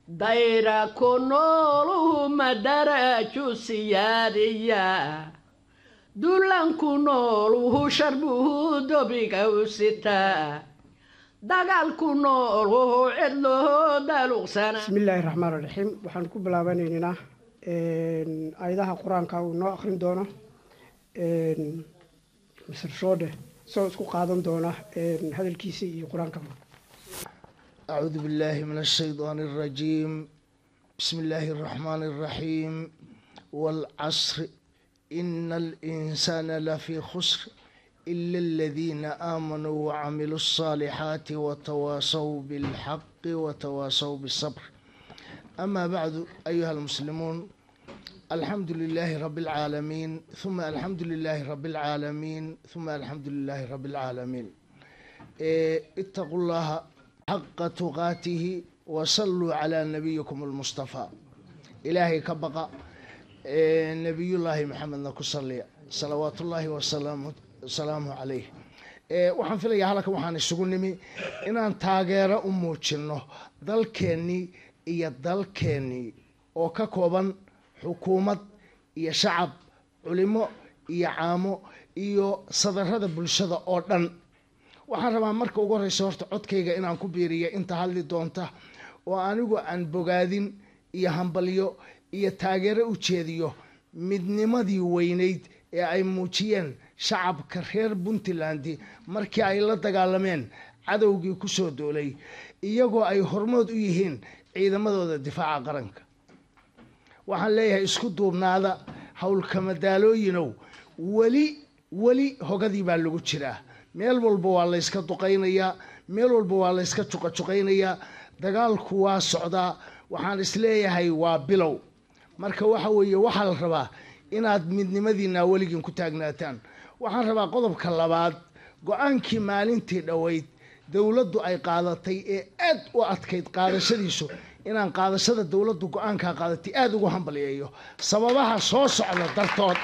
dayra ku nooluhu madaraju siyaadiya dulanku nooluhu sharbuhu dobiga u sitaa dagaalku nooluhu cidluhu daluqsana bismi illaahi raxmaan raxiim waxaan ku bilaabanaynaa aayadaha qur-aanka uu noo akrin doono misr shoodhe isagoo isku qaadan doona hadalkiisa iyo qur-aankaba أعوذ بالله من الشيطان الرجيم بسم الله الرحمن الرحيم والعصر إن الإنسان لفي خسر إلا الذين آمنوا وعملوا الصالحات وتواصوا بالحق وتواصوا بالصبر أما بعد أيها المسلمون الحمد لله رب العالمين ثم الحمد لله رب العالمين ثم الحمد لله رب العالمين إيه اتقوا الله حق تقاته وصلوا على نبيكم المصطفى إلهي كبقى إيه نبي الله محمد نكسلي صلوات الله وسلامه salaamu calayh waxaan filayaa halkan waxaan isugu nimi inaan taageero u muujinno dalkeennii iyo dalkeennii oo ka kooban xukuumad iyo shacab culimo iyo caamo iyo sadarada bulshada oo dhan waxaan rabaa marka ugu horeysa horta codkayga inaan ku biiriya inta hadli doonta oo anigu aan bogaadin iyo hambalyo iyo taageero u jeediyo midnimadii weynayd ee ay muujiyeen shacabka reer puntland markii ay la dagaalameen cadowgii kusoo doolay iyagoo ay hormood u yihiin ciidamadooda difaaca qaranka waxaan leeyahay isku duubnaada howlkamadaalooyinow weli weli hogadii baa lagu jiraa meel walba waa layska duqaynayaa meel walba waa layska juqajuqaynayaa dagaalku waa socdaa waxaan isleeyahay waa bilow marka waxa weeye waxaa la rabaa inaad midnimadiina weligiin ku taagnaataan waxaan rabaa qodobka labaad go-aankii maalintii dhoweyd dowladdu ay qaadatay ee aad u adkayd qaadashadiisu inaan qaadashada dowladdu go-aankaa qaadatay aada ugu hambalyeeyo sababaha soo socda dartood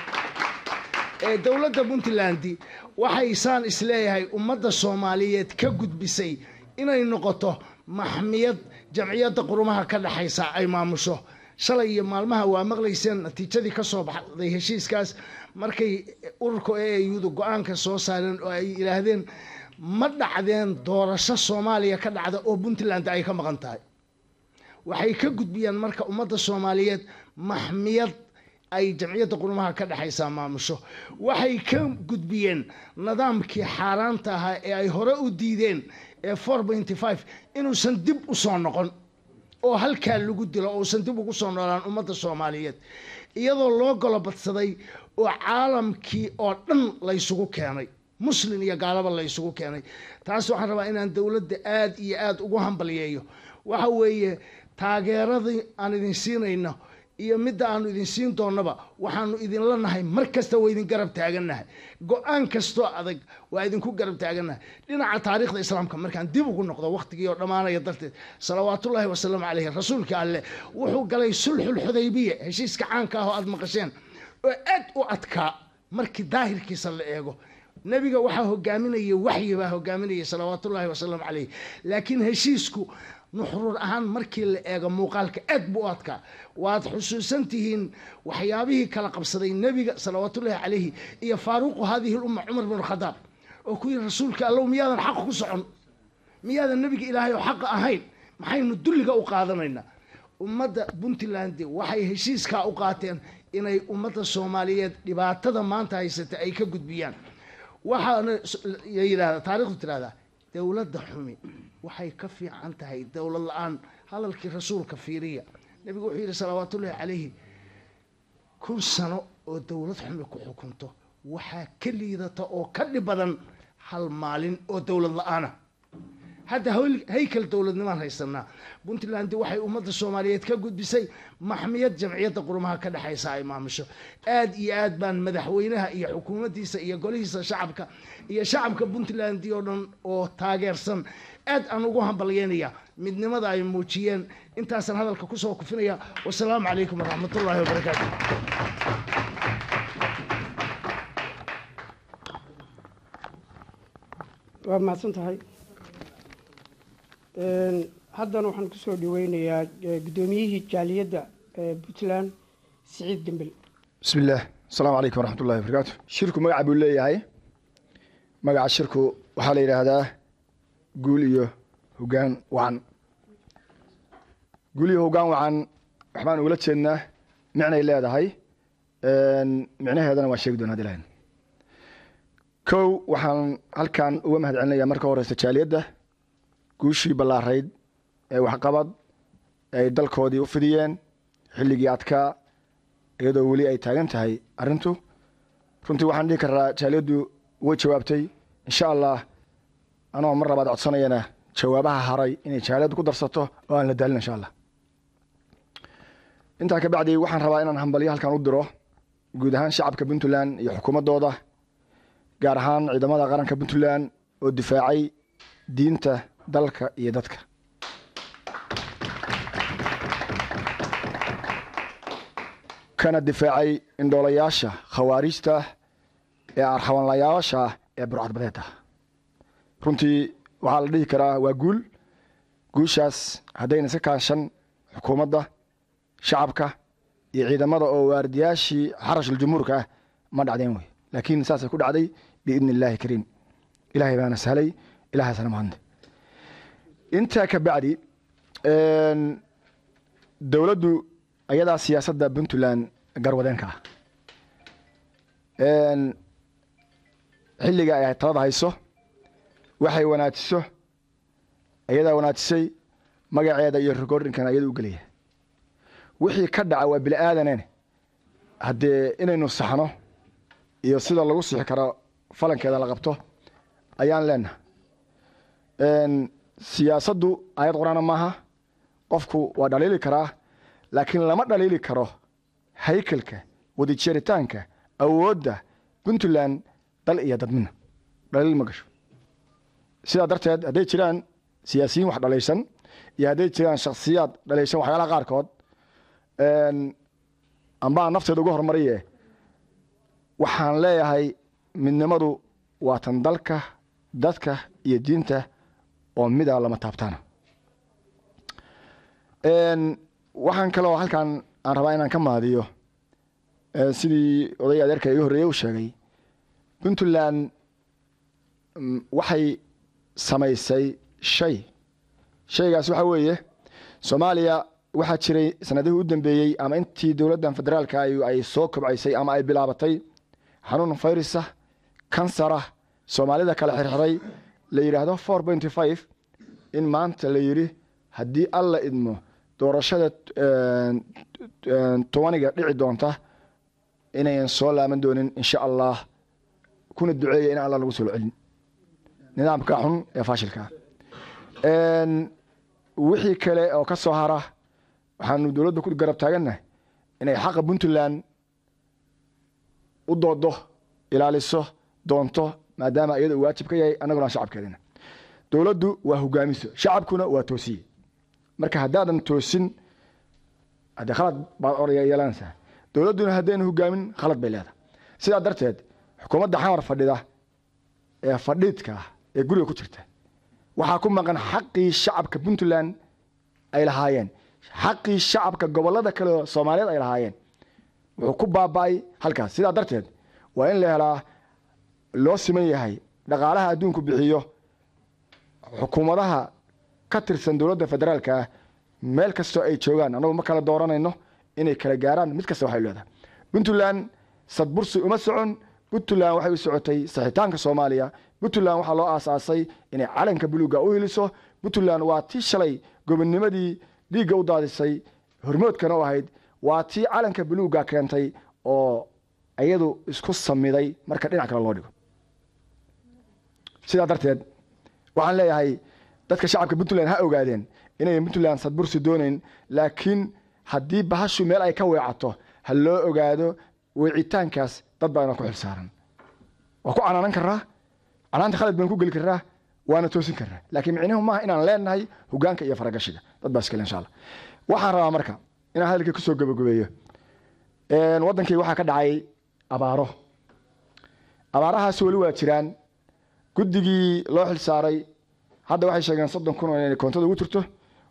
ee dowladda puntland waxay saan isleeyahay ummadda soomaaliyeed ka gudbisay inay noqoto maxmiyad jamciyadda qurumaha ka dhexaysa ay maamusho shalay iyo maalmaha waa maqlayseen natiijadii ka soo baxday heshiiskaas markay ururka e auda go-aanka soo saareen oo ay yidhaahdeen ma dhacdeen doorasho soomaaliya ka dhacda oo puntland ay ka maqan tahay waxay ka gudbiyeen marka ummadda soomaaliyeed maxmiyad ay jamciyadda qurumaha ka dhexaysaa maamusho waxay ka gudbiyeen nidaamkii xaaraanta ahaa ee ay hore u diideen ee four pointy five inuusan dib u soo noqon oo halkaa lagu dilo uusan dib ugu soo noolaan ummadda soomaaliyeed iyadoo loo golobadsaday oo caalamkii oo dhan laysugu keenay muslin iyo gaalaba laysugu keenay taas waxaan rabaa inaan dowladda aada iyo aada ugu hambalyeeyo waxa weeye taageeradii aan idin siinayno iyo midda aanu idin siin doonnaba waxaanu idinla nahay mar kasta waa idin garab taagannahay go-aan kastoo adag waa idinku garab taagannahay dhinaca taariikhda islaamka markaan dib ugu noqdo wakhtigii oo dhammaanaya darteed salawaatullaahi wasalaamu caleyhi rasuulka alleh wuxuu galay sulxulxudaybiya heshiiska caanka ah oo aada maqasheen oo aad u adkaa markii daahirkiisa la eego nebiga waxaa hogaaminaya waxyi baa hogaaminaya salawaatullaahi wasalaamu caleyh laakiin heshiisku nuxruur ahaan markii la eego muuqaalka aad buu u adkaa waad xusuusan tihiin waxyaabihii kala qabsaday nebiga salawaatullaahi calayhi iyo faaruuqu haadihi lumma cumar bin khadaab oo ku yidhi rasuulka allow miyaadan xaq ku socon miyaadan nebiga ilaahay oo xaqa ahayn maxaynu dulliga u qaadanaynaa ummadda puntland waxay heshiiskaa u qaateen inay ummadda soomaaliyeed dhibaatada maanta haysata ay ka gudbiyaan waxaana yidhahda taarikhdu tidhahdaa dowladda xumi waxay ka fiican tahay dowlad la-aan hadalkii rasuulka fiiriya nebigu wuxuu yidhi salawaatullaahi calayhi kun sano oo dowlad xumi ku xukunto waxaa ka liidata oo ka dhib badan hal maalin oo dowlad la-aana hadda haykal dowladnimaan haysanaa puntland waxay ummadda soomaaliyeed ka gudbisay maxmiyad jamciyadda qurumaha ka dhexaysa ay maamusho aad iyo aad baan madaxweynaha iyo xukuumaddiisa iyo golihiisa shacabka iyo shacabka puntland oo dhan oo taageersan aad aan ugu hambalyeynaya midnimada ay muujiyeen intaasaan hadalka kusoo kufinaya wasalaamu calaykum waraxmatullaahi wabarakaatu waa mahadsan tahay haddana waxaan kusoo dhaweynayaa eh, guddoomiyihii jaaliyadda ee puntland siciid dembel بسم الله السلام عليكم ورحمة الله وبركاته شركو مقع بولي هاي مقع شركو وحالي هذا قول إيو هقان وعن قول إيو هقان وعن وحمان ولد سنة معنى إلا هذا هاي معنى هذا أنا واشيك دون هذه الهين كو وحان هل كان ومهد عنا يا مركو ورسة شاليدة قوشي بالله ريد وحقبض ay dalkoodii u fidiyeen xilligii adkaa iyadoo weli ay taagan tahay arrintu runtii waxaan dhihi karaa jaaliyaddu way jawaabtay insha allah anoo mar labaad codsanayana jawaabaha haray inay jaaliyaddu ku darsato oo aan la daalin insha allah intaa ka bacdi waxaan rabaa inaan hambalyo halkan u diro guud ahaan shacabka puntland iyo xukuumaddooda gaar ahaan ciidamada qaranka puntland oo difaacay diinta dalka iyo dadka kana difaacay indhoolayaasha khawaariijta ee arxabanlayaasha ee burcadbadeeda runtii waxaa la dhihi karaa waa guul guushaas haddayna iska kaashan xukuumadda shacabka iyo ciidamada oo waardiyaashii xarashul jumhuurka ah ma dhacdeen wey laakiin saasay ku dhacday biidni illaahi kariim ilaahay baana sahlay ilahaasna mahadne intaa ka bacdi dowladdu ayadaa siyaasadda puntland garwadeenka ah xilliga ay talada hayso waxay wanaajiso ayadaa wanaajisay magaceeda iyo recordingkana ayada u gelaya wixii ka dhaca waa bini aadaneen haddee inaynu saxno iyo sida lagu sixi karo falankeeda la qabto ayaan leenaha siyaasaddu ayad qur-aana maaha qofku waa dhaliili karaa laakiin lama dhaliili karo haykalka wadajeeritaanka awoodda puntland dal iyo dadmina dhaliil ma gasho sidaa darteed hadday jiraan siyaasiyiin wax dhalaysan iyo hadday jiraan shaksiyaad dhalaysan waxyaalaha qaarkood ambaa nafteeda uga hormariye waxaan leeyahay midnimadu waa tan dalka dadka iyo diinta oo mida lama taabtaana waxaan kaloo halkan aan rabaa inaan ka mahadiyo sidii oday adeerka iga horreeye u sheegay puntland waxay samaysay shay shaygaas waxaa weeye soomaaliya waxaa jiray sanadihii u dambeeyey ama intii dowladdan federaalka ay soo kobcaysay ama ay bilaabatay xanuun fayrisa kansarah soomaalida kala xirxiray la yidhaahdo four pointy five in maanta la yidhi haddii alla idmo doorashada tobaniga dhici doonta inayan soo laaban doonin insha allah kuna duceeya in alla lagu soo celin nidaamka xun ee faashilka wixii kale oo ka soo hara waxaanu dowladda ku garab taagannahay inay xaqa puntland u doodo ilaaliso doonto maadaama iyada uu waajib ka yahay annaguna shacabkeedina dowladdu waa hogaamiso shacabkuna waa toosiye marka haddaadan toosin haddee khalad baad oraya yeelanaysaa dowladduna haddayna hogaamin khalad bay leedahay sidaa darteed xukuumadda xamar fadhida ee fadhiidka ah ee guriga ku jirta waxaa ku maqan xaqii shacabka puntland ay lahaayeen xaqii shacabka gobollada kale oo soomaaliyeed ay lahaayeen wuxuu ku baaba'ay halkaas sidaa darteed waa in la helaa loo siman yahay dhaqaalaha adduunku bixiyo xukuumadaha ka tirsan dowladda federaalka ah meel kastoo ay joogaan annagu ma kala dooranayno inay kala gaaraan mid kasta waxay leedahay puntland sadbursi uma socon puntland waxay u socotay saxitaanka soomaaliya puntland waxaa loo aasaasay inay calanka buluuga u hiliso puntland waa tii shalay gobonnimadii dhiigga u daadisay hormoodkana u ahayd waa tii calanka buluuga keentay oo iyadu isku samiday marka dhinac kale loo dhigo sidaa darteed waxaan leeyahay dadka shacabka puntland ha ogaadeen inayan puntland sadbursi doonayn laakiin haddii bahashu meel ay ka weecato ha loo ogaado weecitaankaas dad baana ku xilsaaran waa ku canaanan karaa canaanta khalad baan ku geli karaa waana toosin karaa laakiin micnuhu maaha inaan leenahay hogaanka iyo faragashiga dad baa iskale insha allah waxaan rabaa marka inaan hadalkii kusoo gabagabeeyo waddankii waxaa ka dhacay abaaro abaarahaasi weli waa jiraan guddigii loo xilsaaray hadda waxay sheegeen soddon kun oo inay koontada ugu jirto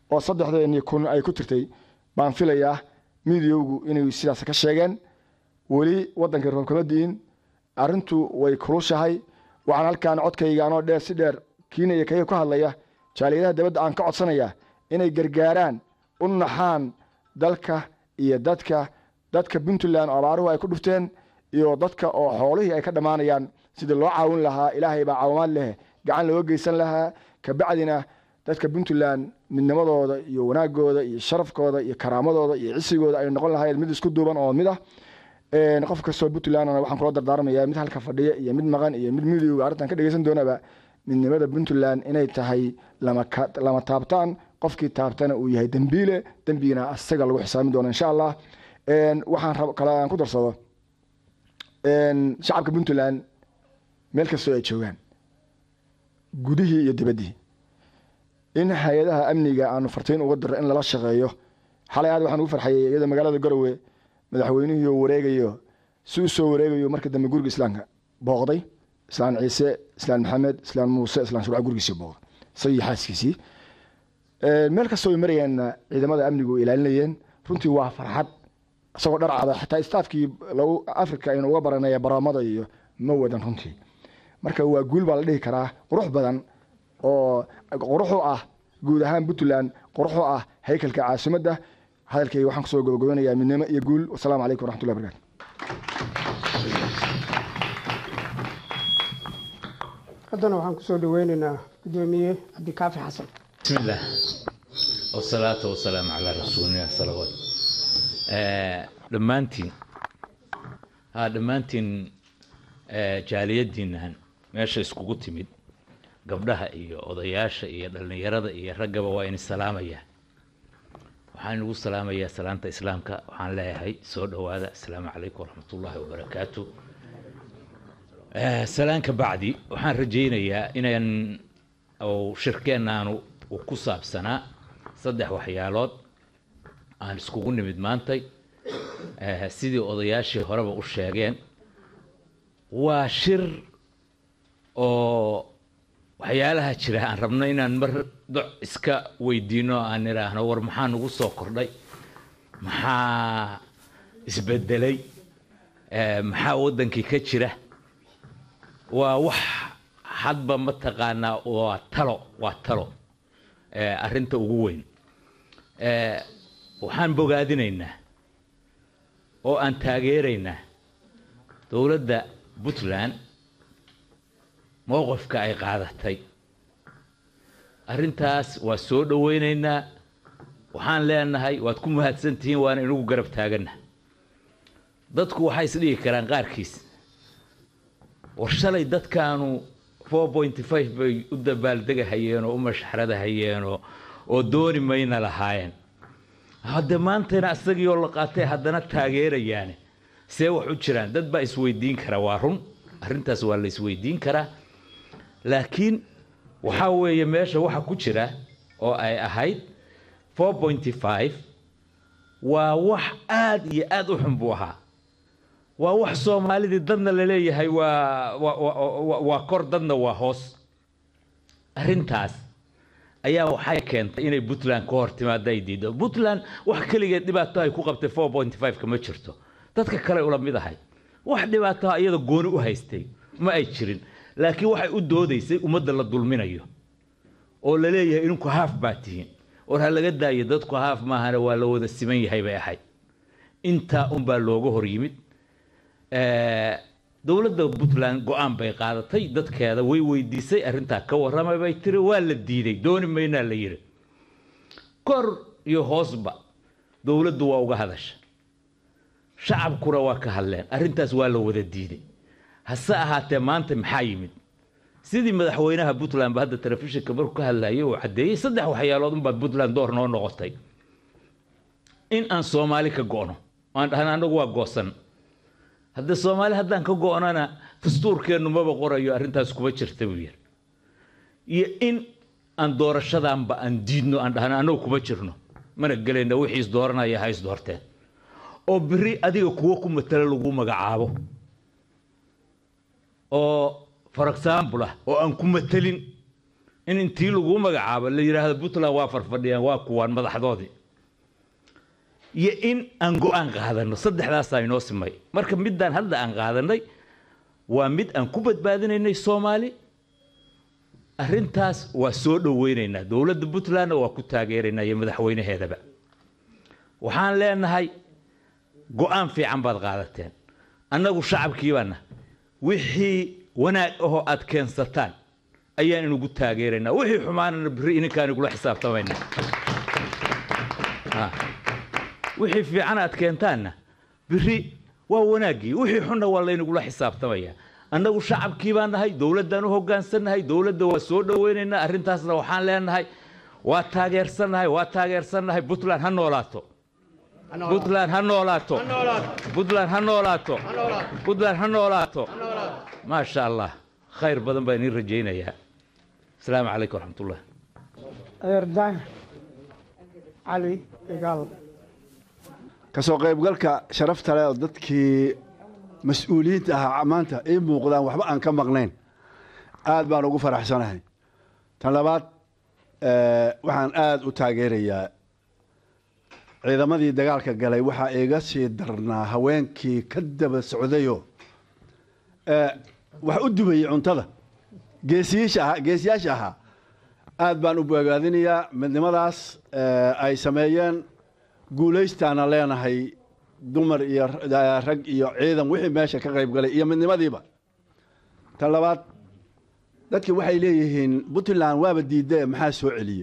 oo saddexdeeni kun ay ku jirtay baan filayaa midiyowgu inay sidaas ka sheegeen weli waddankii roob kama di'in arrintu way kulushahay waxaan halkaan codkayga anoo dheer si dheer kiina iyo kaga ku hadlaya jaaliyadaha dabadda aan ka codsanayaa inay gargaaraan u naxaan dalka iyo dadka dadka puntland oo abaaruhu ay ku dhufteen iyo dadka oo xoolihii ay ka dhammaanayaan sidii loo caawin lahaa ilaahay baa caawimaad leh gacan looga geysan lahaa kabacdina dadka puntland midnimadooda iyo wanaagooda iyo sharafkooda iyo karaamadooda iyo cisigooda ay noqon lahayd mid isku duuban oo mid ah qof kastoo puntlandna waxaan kula dardaarmayaa mid halka fadhiya iyo mid maqan iyo mid midowga arrintan ka dhegeysan doonaba midnimada puntland inay tahay lama taabtaan qofkii taabtana uu yahay dembiile dembigina asaga lagu xisaabin doono insha allah waxaan kale aan ku darsado shacabka puntland meel kastoo ay joogaan gudihii iyo dibaddii in hay-adaha amniga aanu fartiin uga diro in lala shaqeeyo xalay aad waxaan ugu farxayay iyadoo magaalada garowe madaxweynihii oo wareegayo si u soo wareegayo marka dambe guriga islaamka booqday islaan ciise islaan maxamed islaan muuse islaan shurca gurigiisii booqday isagii xaaskiisii meel kastoo ay marayeenna ciidamada amnigu ilaalinayeen runtii waa farxad isagoo dhar cada xitaa staafkii lagu africa aynu uga baranaya baraamada iyo ma wadan runtii marka waa guul baa la dhihi karaa qurux badan oo quruxu ah guud ahaan puntland quruxu ah haykalka caasimadda hadalkayga waxaan kusoo gabagabanayaa midnimo iyo guul wasalaamu calaykum waraxmatullahi barakaatu haddana waxaan kusoo dhaweynaynaa guddoomiye cabdikaafi xasan بسم الله والصلاة والسلام على رسول الله صلوات dhammaantiin ha dhammaantiin jaaliyadiinnahan meesha iskugu timid gabdhaha iyo odayaasha iyo dhallinyarada iyo raggaba waa ini salaamayaa waxaan inugu salaamayaa salaanta islaamka waxaan leeyahay soo dhowaada asalaamu calaykum waraxmatullaahi wabarakaatu salaanka bacdi waxaan rajaynayaa inaan uu shirkeennaanu uu ku saabsanaa saddex waxyaalood aan iskugu nimid maantay sidii odayaashii horeba u sheegeen waa shir oo waxyaalaha jira aan rabno inaan mar doc iska weydiino aan idhaahno war maxaa nagu soo kordhay maxaa isbedelay maxaa waddankii ka jira waa wax hadba mataqaanaa waa talo waa talo arrinta ugu weyn waxaan bogaadinaynaa oo aan taageeraynaa dowladda puntland mowqifka ay qaadatay arrintaas waa soo dhoweynaynaa waxaan leenahay waad ku mahadsan tihiin waana inagu garab taaganna dadku waxay isdhigi karaan qaarkiis war shalay dadkaanu four pointy five bay u dabaaldegahayeen oo u mashxaradahayeenoo oo dooni mayna lahaayeen hadde maantayna isagii oo la qaatay haddana taageerayaane see wax u jiraan dad baa isweydiin kara waa run arrintaas waa la isweydiin karaa laakiin waxaa weeye meesha waxa ku jira oo ay ahayd four pointy five waa wax aada iyo aada u xun buu ahaa waa wax soomaalidii dadna laleeyahay waa waa kor dadna waa hoos arrintaas ayaa waxay keentay inay puntland ka hor timaado ay diido puntland wax keligeed dhibaato ay ku qabtay four point five ka ma jirto dadka kale ula mid ahay wax dhibaatoha iyada gooni u haystay ma ay jirin laakiin waxay u doodaysay ummadda la dulminayo oo la leeyahay idinku haaf baa tihiin war ha laga daayo dadku haaf maahana waa la wada siman yahay bay ahayd intaa unbaa looga hor yimid dowladda puntland go-aan bay qaadatay dadkeeda way weydiisay arrintaa ka warramay bay tiri waa la diiday dooni maynaa la yidhi kor iyo hoosba dowladdu waa uga hadasha shacabkuna waa ka hadleen arrintaas waa la wada diiday hase ahaatee maanta maxaa yimid sidii madaxweynaha puntland ba hadda telefishinka markuu ka hadlayay uu caddeeyey saddex waxyaalood unbaad puntland door noo noqotay in aan soomaali ka go'no aan dhahna annagu waa goosan haddee soomaali haddaan ka go'nana dastuurkeennu maba qorayo arrintaas kuma jirta buu yidhi iyo in aan doorashadanba aan diidno aan dhahno annagu kuma jirno mana gelayna wixii is dooranaya ha is doorteen oo biri adiga kuwo ku matala lagu magacaabo oo for example ah oo aan ku matelin in intii laguu magacaabo la yidhaahdo puntland waa farfadhiyaan waa kuwaan madaxdoodii iyo in aan go-aan qaadano saddexdaasaa inoo simay marka middaan hadda aan qaadanay waa mid aan ku badbaadinaynay soomaali arrintaas waa soo dhoweynaynaa dowladda puntlandna waa ku taageeraynaa iyo madaxweynaheedaba waxaan leenahay go-aan fiican baad qaadateen annagu shacabkiibaana wixii wanaag ahoo aad keensataan ayaan inugu taageeraynaa wixii xumaanana berri ininkaan igula xisaabtamayna Ha. wixii fiican aad keentaanna berri waa wanaaggii wixii xunna waa laynagula xisaabtamayaa annagu shacabkii baan nahay dowladdaan u hoggaansannahay dowladda waa soo dhoweynaynaa arrintaasna waxaan leenahay waa taageersannahay waa taageersannahay puntland ha noolaato puntland ha noolaato puntland ha noolaato puntland ha noolaato maasha allah khayr badan baan idiin rajaynayaa asalaamu calaykum waraxmatullah adeer daahir cali igaal kasoo qaybgalka sharafta leh oo dadkii mas-uuliyiinta ahaa maanta ii muuqdaan waxba aan ka maqnayn aad baan ugu faraxsanahay tan labaad eh, waxaan aad u taageerayaa ciidamadii dagaalka galay waxaa iga sii darnaa haweenkii ka daba socdayo eh, wax u dubayey cuntada geesiyiisha ahaa geesiyaasha ahaa aad baan u bogaadinayaa midnimadaas eh, ay sameeyeen guulaystaana leenahay dumar iyo r- rag iyo ciidan wixii meesha ka qayb galay iyo midnimadiiba tan labaad dadki waxay leeyihiin puntland waaba diidee maxaa soo celiyey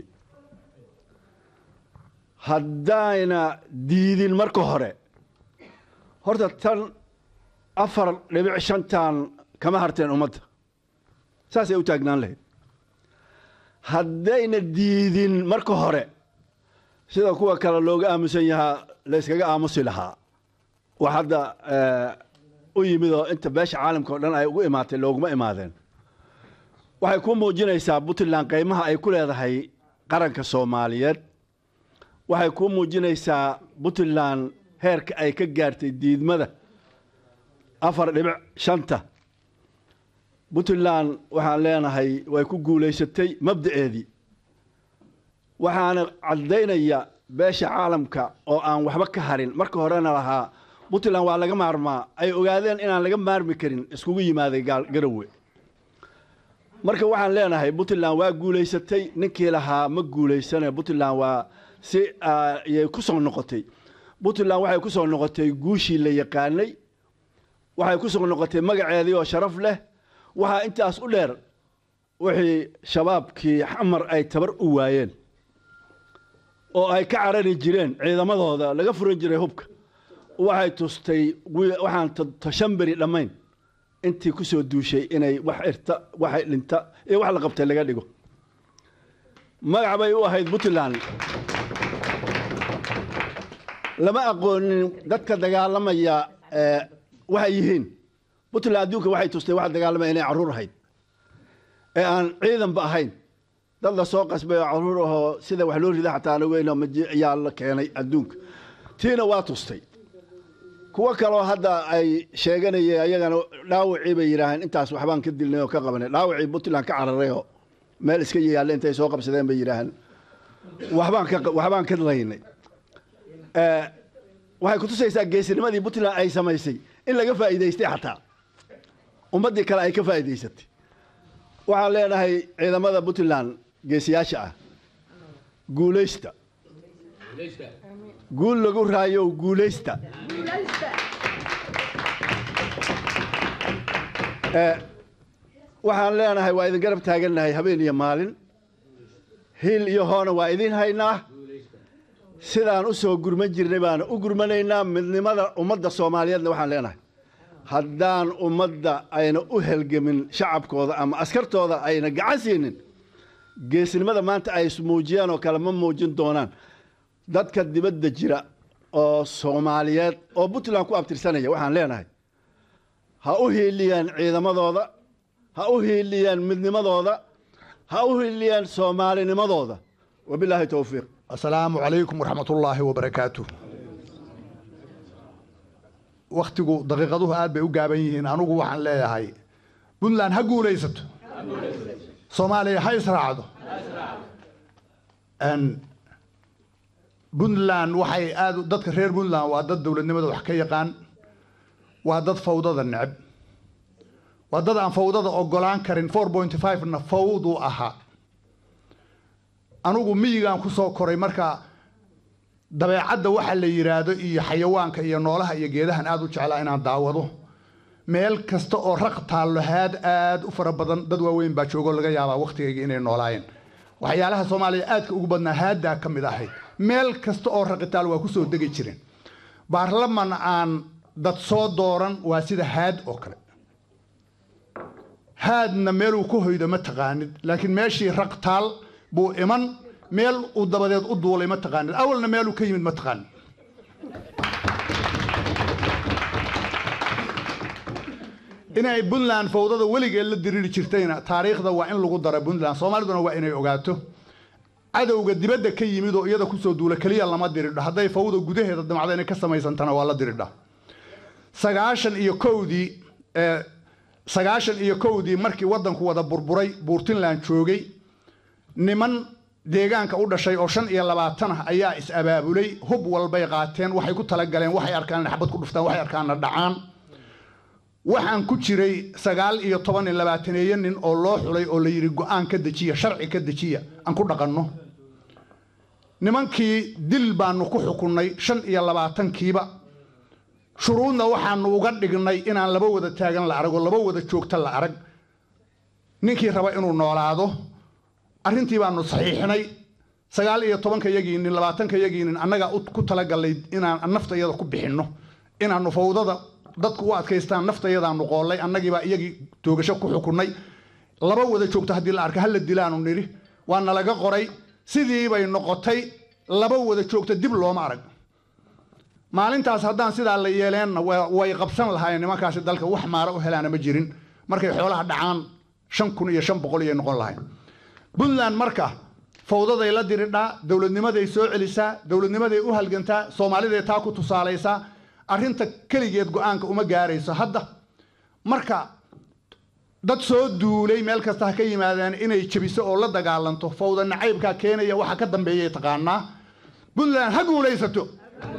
haddayna diidin marka hore horta tan afar dhibic shantan kama harteen ummadda saasay u taagnaan lahayd haddayna diidin marka hore sida kuwa kale looga aamusan yahaa la yskaga aamusi lahaa wax hadda eh, u yimid oo inta beesha caalamka oo dhan ay ugu imaatay looguma imaadeen waxay ku muujinaysaa puntland qiimaha ay ku leedahay qaranka soomaaliyeed waxay ku muujinaysaa puntland heerka ay ka gaartay diidmada afar dhibic shanta puntland waxaan leenahay way ku guulaysatay mabda'eedii waxaana caddaynaya beesha caalamka oo aan waxba ka harin marka horena lahaa puntland waa laga maarmaa ay ogaadeen inaan laga maarmi karin iskugu yimaaday gaal- garowe marka waxaan leenahay puntland waa guulaysatay ninkii lahaa ma guulaysane puntland waa si ah, ayay ku soo noqotay puntland waxay ku soo noqotay guushii la yaqaanay waxay ku soo noqotay magaceedii oo sharaf leh waxaa intaas u dheer wixii shabaabkii xamar ay tabar u waayeen oo ay ka carari jireen ciidamadooda laga furan jiray hubka waxay tustay wi- waxaan ta- tashan beri dhammayn intii ku soo duushay inay wax irta wax dhinta iyo wax la qabtay laga dhigo magac bay u ahayd puntland lama aqoonin dadka dagaalamaya eh, waxay yihiin puntland adduunka waxay tustay waxa dagaalamaya inay carruur ahayd ee aan ciidanba ahayn dad la soo qasbay oo carruur ahoo sida wax loo rida xataa aan ogeyn oo maji- ayaa la keenay adduunka tiina waa tustay kuwo kaloo hadda ay sheeganayeen ayagana dhaawacii bay yidhaaheen intaas waxbaan ka dilnay oo ka qabanay dhaawacii puntland ka cararay oo meel iska yaalla intay soo qabsadeen bay yidhaaheen waxbaan ka waxbaan ka laynay Eh, waxay kutusaysaa geesinimadii puntland ay samaysay in laga faa'iidaystay xataa ummaddii kale ay ka faa'iidaysatay waxaan leenahay ciidamada puntland geesiyaasha ah guulaysta guul lagu raayo guulaysta Eh, waxaan leenahay waa idin garab taagannahay habeen iyo maalin hiil iyo hoona waa idin haynaa sidaan u soo gurman jirnay baana u gurmanaynaa midnimada ummadda soomaaliyeedna waxaan leenahay haddaan ummadda ayna u helgemin shacabkooda ama askartooda ayna gacan siinin geesnimada maanta ay muujiyaan oo kale ma muujin doonaan dadka dibadda jira oo soomaaliyeed oo puntland ku abtirsanaya waxaan leenahay ha u hiiliyaan ciidamadooda ha u hiiliyaan midnimadooda ha u hiiliyaan soomaalinimadooda wabilaahi towfiiq asalaamu calaykum waraxmatullaahi wabarakaatu wakhtigu daqiiqaduhu aad bay u gaaban yihiin anugu waxaan leeyahay puntland ha guulaysato soomaaliya ha israacdo Een, puntland waxay aad u- dadka reer puntland waa dad dowladnimada wax ka yaqaan waa dad fawdada neceb waa dad aan fawdada ogolaan karin four point five na fawduu ahaa anugu miyigaan ku soo koray marka dabeecadda waxa la yidhaahdo iyo xayawaanka iyo noolaha iyo geedahan aad u jeclaa inaan daawado meel kasta oo raq taallo haad aad u fara badan dad waaweyn baa joogo laga yaabaa wakhtigayga inay noolaayeen waxyaalaha soomaaliya aadka ugu badnaa haaddaa ka mid ahayd meel kasta oo raqitaal waa ku soo degi jireen baarlaman aan dad soo dooran waa sida haad oo kale haadna meeluu ku hoydo ma taqaanid laakiin meeshii raqtaal buu iman meel uu dabadeed u duulay ma taqaanid awalna meeluu ka yimid ma taqaanid inay puntland fawdada weligeed la diriri jirtayna taariikhda waa in lagu dara puntland soomaaliduna waa inay ogaato cadowga dibadda ka yimid oo iyada kusoo duula keliya lama diridho hadday fawda gudaheeda damacda inay ka samaysantana waa la diridha sagaashan iyo kowdii ee sagaashan iyo kowdii markii waddanku wada burburay buurtinland joogay niman deegaanka u dhashay oo shan iyo labaatan ah ayaa is abaabulay hub walbay qaateen waxay ku talagaleen waxay arkaan inay xabad ku dhuftaan waxay arkaanna dhacaan waxaan ku jiray sagaal iyo toban iyo labaataneeyo nin oo loo xulay oo la yidhi go-aan ka dejiya sharci ka dejiya aan ku dhaqanno nimankii dil baanu ku xukunnay shan iyo labaatankiiba shuruudna waxaanu uga dhignay inaan laba wada taagan la arag oo laba wada joogta la arag ninkii raba inuu noolaado arrintii baanu saxiixnay sagaal iyo tobanka yagii nin labaatanka yagii nin annagaa u- ku talagalnay inaan naftayada ku bixinno inaanu fawdada dadku u adkaystaan naftayadaanu qoollay annagiibaa iyagii toogasho ku xukunnay laba wada joogto haddii la arka hala dilaanu nidhi waa nalaga qoray sidii bay noqotay laba wada joogto dib looma arag maalintaas haddaan sidaa la yeeleenna wa- way qabsan lahaayeen nimankaasi dalka wax maara u helaana ma jirin markay xoolaha dhacaan shan kun iyo shan boqol iyay noqon lahayn puntland marka fawdaday la diridhaa dowladnimaday soo celisaa dowladnimaday u halgantaa soomaaliday taa ku tusaalaysaa arrinta keligeed go-aanka uma gaarayso hadda marka dad soo duulay meel kasta ha ka yimaadeen inay jebiso oo la dagaalanto fawda nacaybkaa keenaya waxa ka dambeeyay taqaanaa puntland ha guulaysato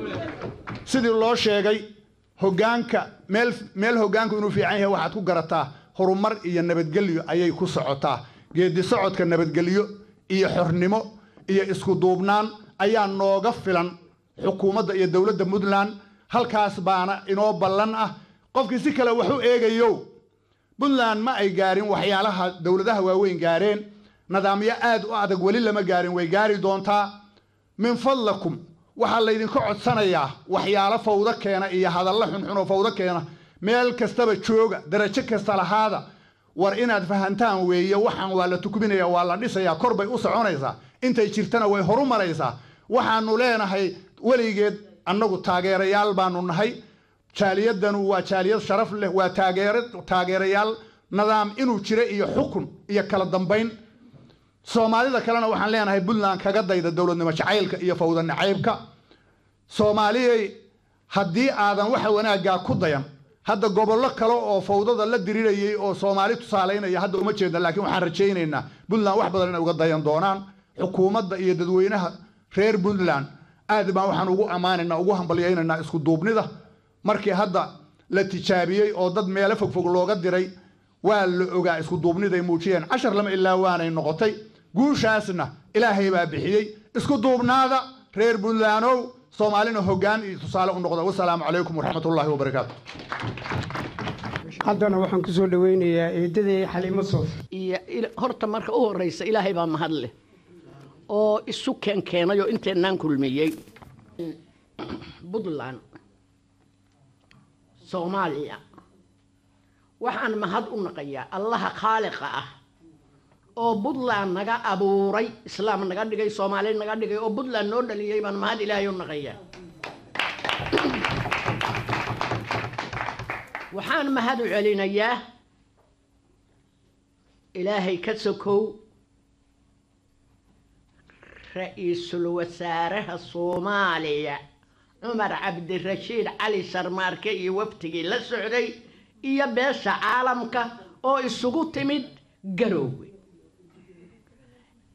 sidii loo sheegay hoggaanka meel meel hoggaanku inuu fiican yahay waxaad ku garataa horumar iyo nabadgelyo ayay ku socotaa geedi socodka nabadgelyo iyo xornimo iyo isku duubnaan ayaa nooga filan xukuumadda iyo dowladda puntland halkaas baana inoo ballan ah qofkii si kale wax u eegayo puntland ma ay gaarin waxyaalaha dowladaha waaweyn gaareen nidaamyo aad u adag weli lama gaarin way gaari doontaa min fadlakum waxaa laydinka codsanayaa waxyaalo fawdo keena iyo hadallo xunxun oo fawdo keena meel kastaba jooga darajo kasta lahaada war inaad fahantaan weeye waxaan waa la tukminaya waa la dhisayaa kor bay u soconaysaa intay jirtana way horu maraysaa waxaanu leenahay weligeed annagu taageerayaal baanu nahay jaaliyadanu waa jaaliyad sharaf leh waa taageera taageerayaal nidaam inuu jira iyo xukun iyo kala dambayn soomaalida kalena waxaan leenahay puntland kaga dayda dowladnimo jacaylka iyo fawda nacaybka soomaaliyay haddii aadan waxa wanaaggaa ku dayan hadda gobollo kale oo fawdada la dirirayay oo soomaali tusaalaynaya hadda uma jeedna laakiin waxaan rajaynaynaa puntland wax badan inay uga dayan doonaan xukuumadda iyo dadweynaha reer puntland aad baan waxaan ugu ammaanaynaa ugu hambalyaynaynaa isku duubnida markii hadda la tijaabiyey oo dad meelo fogfog looga diray waa la ogaa isku duubniday muujiyeen cashar lama ilaa waanay noqotay guushaasna ilaahay baa bixiyey isku duubnaada reer puntlandow soomaalina hoggaan iyo tusaale u noqda wasalaamu calaykum waraxmatullaahi wabarakaatu haddana waxaan ku soo dhaweynayaa eedaday xaliimo soof iyo il- horta marka u horeysa ilaahay baa mahad leh oo isu keenkeenay oo inteennaan kulmiyey puntland soomaaliya waxaan mahad u naqayaa allaha khaaliqa ah oo puntland naga abuuray islaam naga dhigay soomaali naga dhigay oo puntland noo dhaliyey baan mahad ilaahay u naqayaa waxaan mahad u celinayaa ilaahay ka sokow ra-iisul wasaaraha soomaaliya cumar cabdirashiid cali sharmaarke iyo waftigii la socday iyo beesha caalamka oo isugu timid garoowe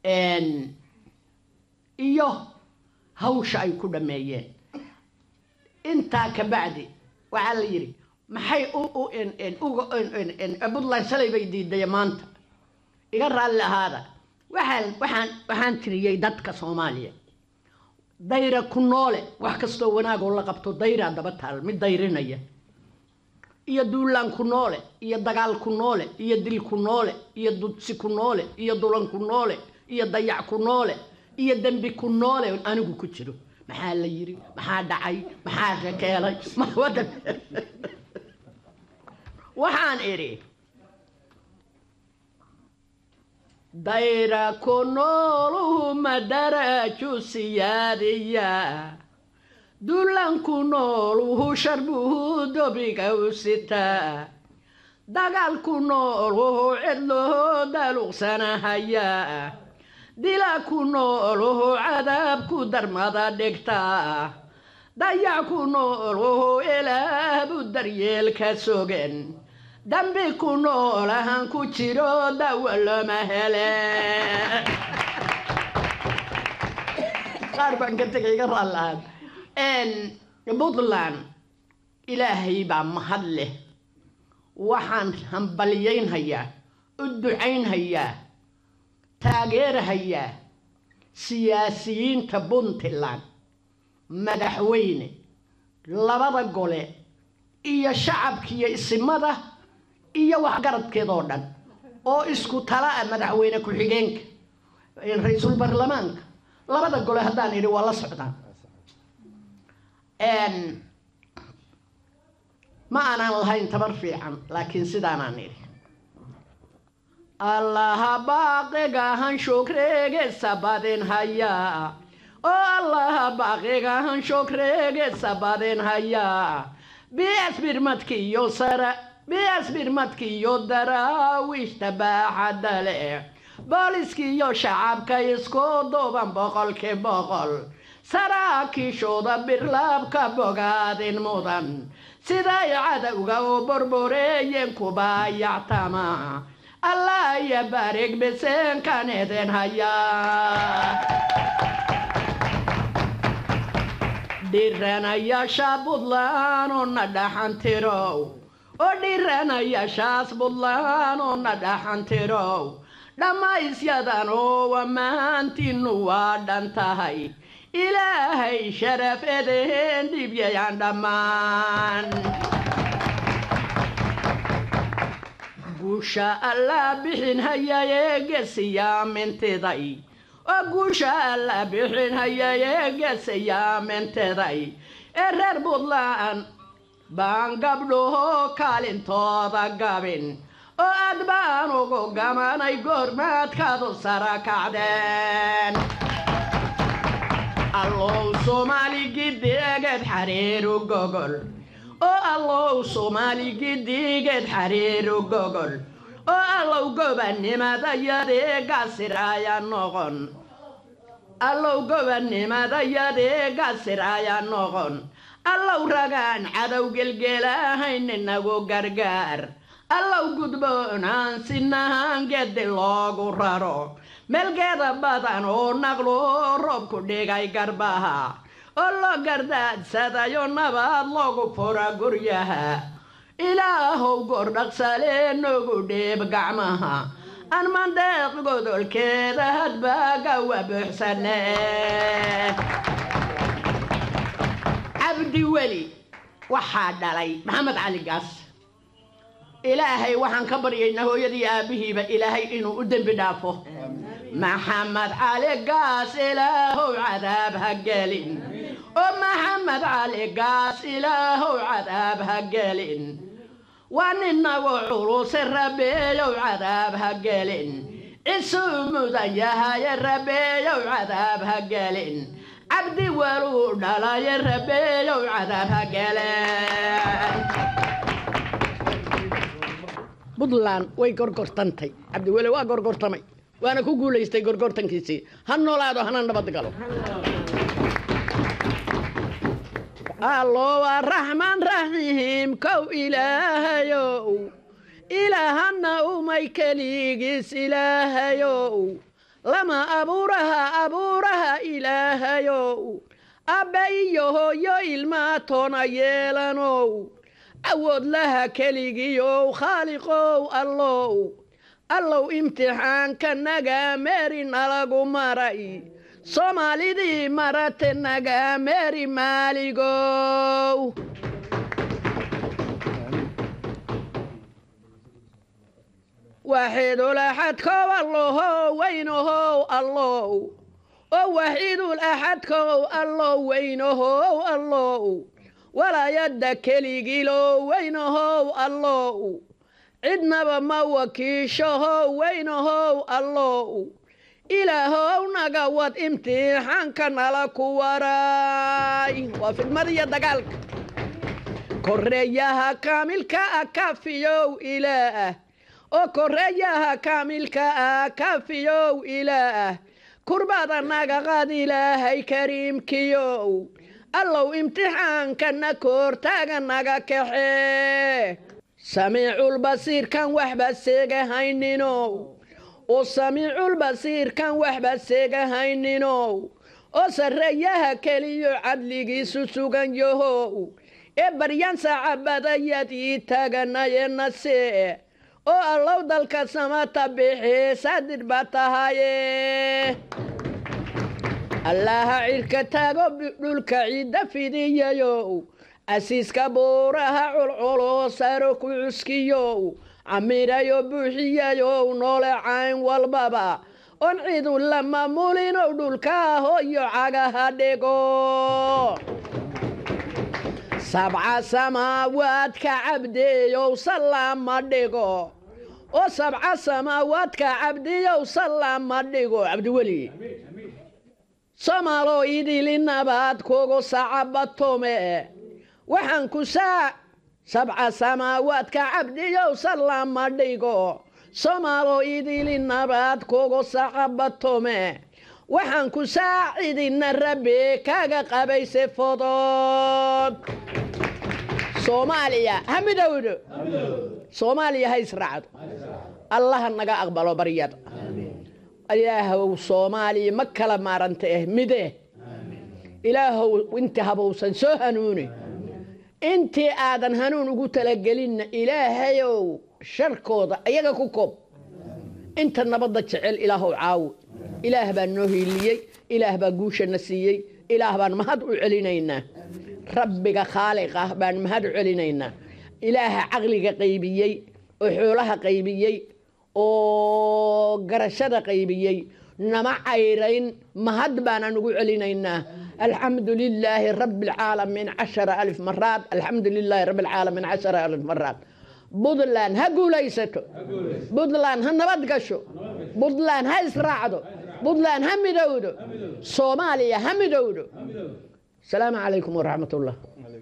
Een, iyo hawsha ay ku dhammeeyeen intaa ka bacdi waxaa la yidhi maxay u u en- en- uga en- en- en- puntland shalay bay diiday maanta iga raalli ahaada waxaan waxaan waxaan tiriyey dadka soomaaliya dayra ku noole wax kastoo wanaagoo la qabto dayraa daba taal mid dayrinaya iyo duulaan ku noole iyo dagaal ku noole iyo dil ku noole iyo dudsi ku noole iyo dulan ku noole iyo dayac ku noole iyo dembi ku noole oon anigu ku jiro maxaa la yiri maxaa dhacay maxaa rakeelay ma wadan waxaan idhi dayra ku nooluhu madaraju siyaadiya dulan ku nooluhu sharbuhu dobiga u sitaa dagaal ku nooluhu cidluhu daluqsanahaya dila ku nooluhu cadaab ku darmada dhigta dayac ku nooluhu ilaabu daryeelka sogen dambi ku noolahan ku jiro dawo lama hele qaar baan ka tegay iga raallaan puntland ilaahay baa mahad leh waxaan hambalyaynhayaa u ducaynhayaa taageerhayaa siyaasiyiinta puntland madaxweyne labada gole iyo shacabkiiyo isimada iyo waxgaradkeedoo dhan oo isku tala ah madaxweyne ku-xigeenka ra-iisul baarlamaanka labada gole haddaan idhi waa la socdaan ma aanaan lahayn tabar fiican laakiin sidaanaan idhi allaha baaqigahan shukreegesa badin hayaa oo allaha baaqigahan shukreegesa badin hayaa bias birmadkiyo sara bias birmadkiyo daraawiishta baaxadda leh booliskiyo shacabka isku duuban boqolkii boqol saraakiishooda birlaabka bogaadin mudan siday cadowga u burbureeyeen kubaayactama allah iyo barig biseenkan idin hayaa dhiranayaasha buntland oo na dhaxantirow oo dhiranayaashaas buntland oo na dhaxantirow dhammaysyadan oo ammaantiinnu waa dhan tahay ilaahay sharaf edeen dhibyayaan dhammaan guusha allaa bixin hayayee gesiyaamintiday oo guusha allaa bixin hayayee gesiyaamintiday ee reer puntland baan gabdhahoo kaalintooda gabin oo aad baan ugu gamanay goormaadkaadu sara kacdeen allow soomaali gidigeed xariiru gogol oo allow soomaali gidigeed xariiru gogol oo allow gobanimadayadee gasiraaya noqon allow gobanimadayadee gasiraaya noqon allow ragaan cadow gelgelahayn inagu gargaar allow gudboonaan sinahaan gedi loogu raro meelgeeda badan oo naqlo roobku dhigay garbaha oo loo gardaadsadayo nabad loogu fura guryaha ilaahow gordhaqsale noogu dheeb gacmaha aan mandeeq godolkeeda hadbagawa buuxsane cabdi weli waxaa dhalay maxamed cali gaas ilaahay waxaan ka baryaynaa hooyadii aabbihiiba ilaahay inuu u dembi dhaafo maxamed cali gaas ilaahow cadaab ha gelin oo maxamed cali gaas ilaahow cadaab ha gelin waa ninagu culuse rabeeyow cadaab ha gelin cisuu mudan yahaye rabeeyow cadaab ha gelin cabdi waluu dhalaye rabeeyow cadaab ha gelin puntland way gorgortantay cabdiwele waa gorgortamay waana ku guulaystay gorgortankiisii ha noolaado hana nabad galo allowa raxmaan raxiim kow ilaahayow ilaahana umay keligiis ilaahayow lama abuuraha abuuraha ilaahayow abba iyo hooyo ilmaa toona yeelanow awood laha keligiyow khaaliqow allow allow imtixaanka naga meeri nalagu maray soomaalidii marate naga meeri maaligow waaxidul axadkow allohow weynahow allow oo waxiidul axadkow allow weynahow allow walaayadda keligiilow weynahow allow cidnaba ma wakiishahow weynahow allow ilaahow naga wad imtixaanka nala ku waray waa fidmadiyo dagaalka koreeyaha kaamilka ah kafiyow ilaah oo koreeyaha kaamilka ah kafiyow ilaah kurbada naga qad ilaahay kariimkiyow allow imtixaankana koortaaga naga kaxee samiiculbasiirkan waxba seegahayninow oo samiiculbasiirkan waxba seegahayninow oo sarreeyaha keliyo cadligiisu sugan yahow ee baryan saacabadayadii taaganayenase oo allow dalka samata bixi saadir ba tahaye allaha cirka taago dhulka ciidda fidiyayow asiiska buuraha culculoo saro ku cuskiyow camirayo buuxiyayow noole cayn walbaba oon cidu la maamulinow dhulka hooyo cagaha dhigo sabca samaawaadka cabdiyow salaama dhigo oo sabca samaawaadka cabdiyow salaama dhigo cabdiweli soomaaloo idili nabaad kugu sacabatome waxaan ku saa sabca samaawaadka cabdiyow salaama dhigo soomaaloo idili nabaad kugu sacabatome waxaan ku saacidina rabbi kaga qabayse fodod soomaaliya ha midowdo soomaaliya ha israacdo allaha naga aqbalo baryada ilaahow soomaaliya ma kala maaranta eh mide ilaahow inti habowsan soo hanuuni intii aadan hanuun ugu talagelinna ilaahayow sharkooda ayaga ku koob inta nabadda jecel ilaahow caawi ilaah baa noo hiiliyey ilaah baa guushana siiyey ilaah baan mahad u celinaynaa rabbiga khaaliq ah baan mahad u celinaynaa ilaaha caqliga qaybiyey oo xoolaha qaybiyey oo garashada qaybiyey nama cayrayn mahad baanaan ugu celinaynaa alxamdu lilaahi rabi alcaalamiin cashara alif maraad alxamdu lilaahi rabi alcaalamiin cashara alif maraad buntland ha guulaysato buntland ha nabad gasho buntland ha israacdo buntland ha midowdo soomaaliya ha midowdo asalaamu calaykum waraxmat ullah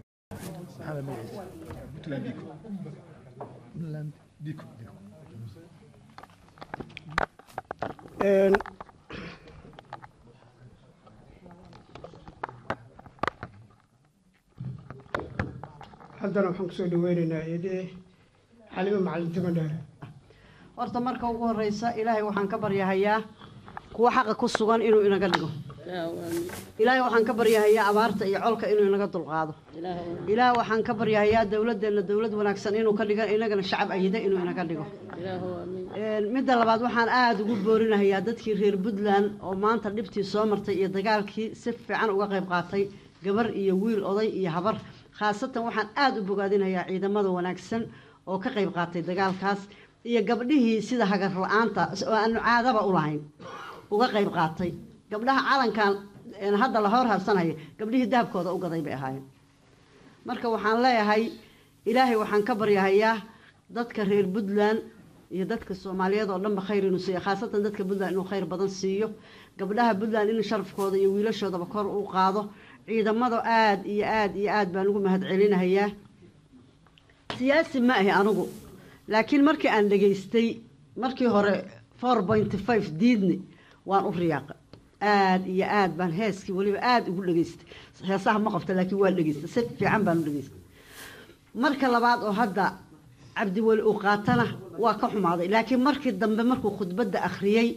haddana waxaan kusoo dhaweynaynaa eedee xalimo macalin timadheere horta marka ugu horeysa ilaahay waxaan ka baryahayaa kuwa xaqa ku sugan inuu inaga dhigo ilaahay waxaan ka baryahayaa abaarta iyo colka inuu inaga dulqaado ilaahay waxaan ka baryahayaa dowladeenna dowlad wanaagsan inuu ka dhigo inagana shacab ayida inuu inaga dhigo midda labaad waxaan aada ugu boorinahayaa dadkii reer puntland oo maanta dhibtii soo martay iyo dagaalkii si fiican uga qayb qaatay gabar iyo wiil oday iyo habar khaasatan waxaan aada u bogaadinayaa ciidamada wanaagsan oo ka qayb qaatay dagaalkaas iyo gabdhihii sida hagar la-aanta oo aanu caadaba u lahayn uga qayb qaatay gabdhaha calankan hadda la hor harsanaya gabdhihii dahabkooda u gaday bay ahaayeen marka waxaan leeyahay ilaahay waxaan ka baryahayaa dadka reer puntland iyo dadka soomaaliyeed oo dhanba khayr inuu siiyo khaasatan dadka puntland inuu khayr badan siiyo gabdhaha puntland in sharafkooda iyo wiilashoodaba kor u qaado ciidamada aada iyo aada iyo aada baan ugu mahad celinahayaa siyaasi ma ahi anigu laakiin markii aan dhegaystay markii hore four pointy five diidni waan u riyaaqa aada iyo aada baan heeskii weliba aada ugu dhegaystay heesaha ma qabta laakiin waa dhegaystay si fiican baan u dhegaystay marka labaad oo hadda cabdiweli uu qaatana waa ka xumaaday laakiin markii dambe markuu khudbadda akhriyey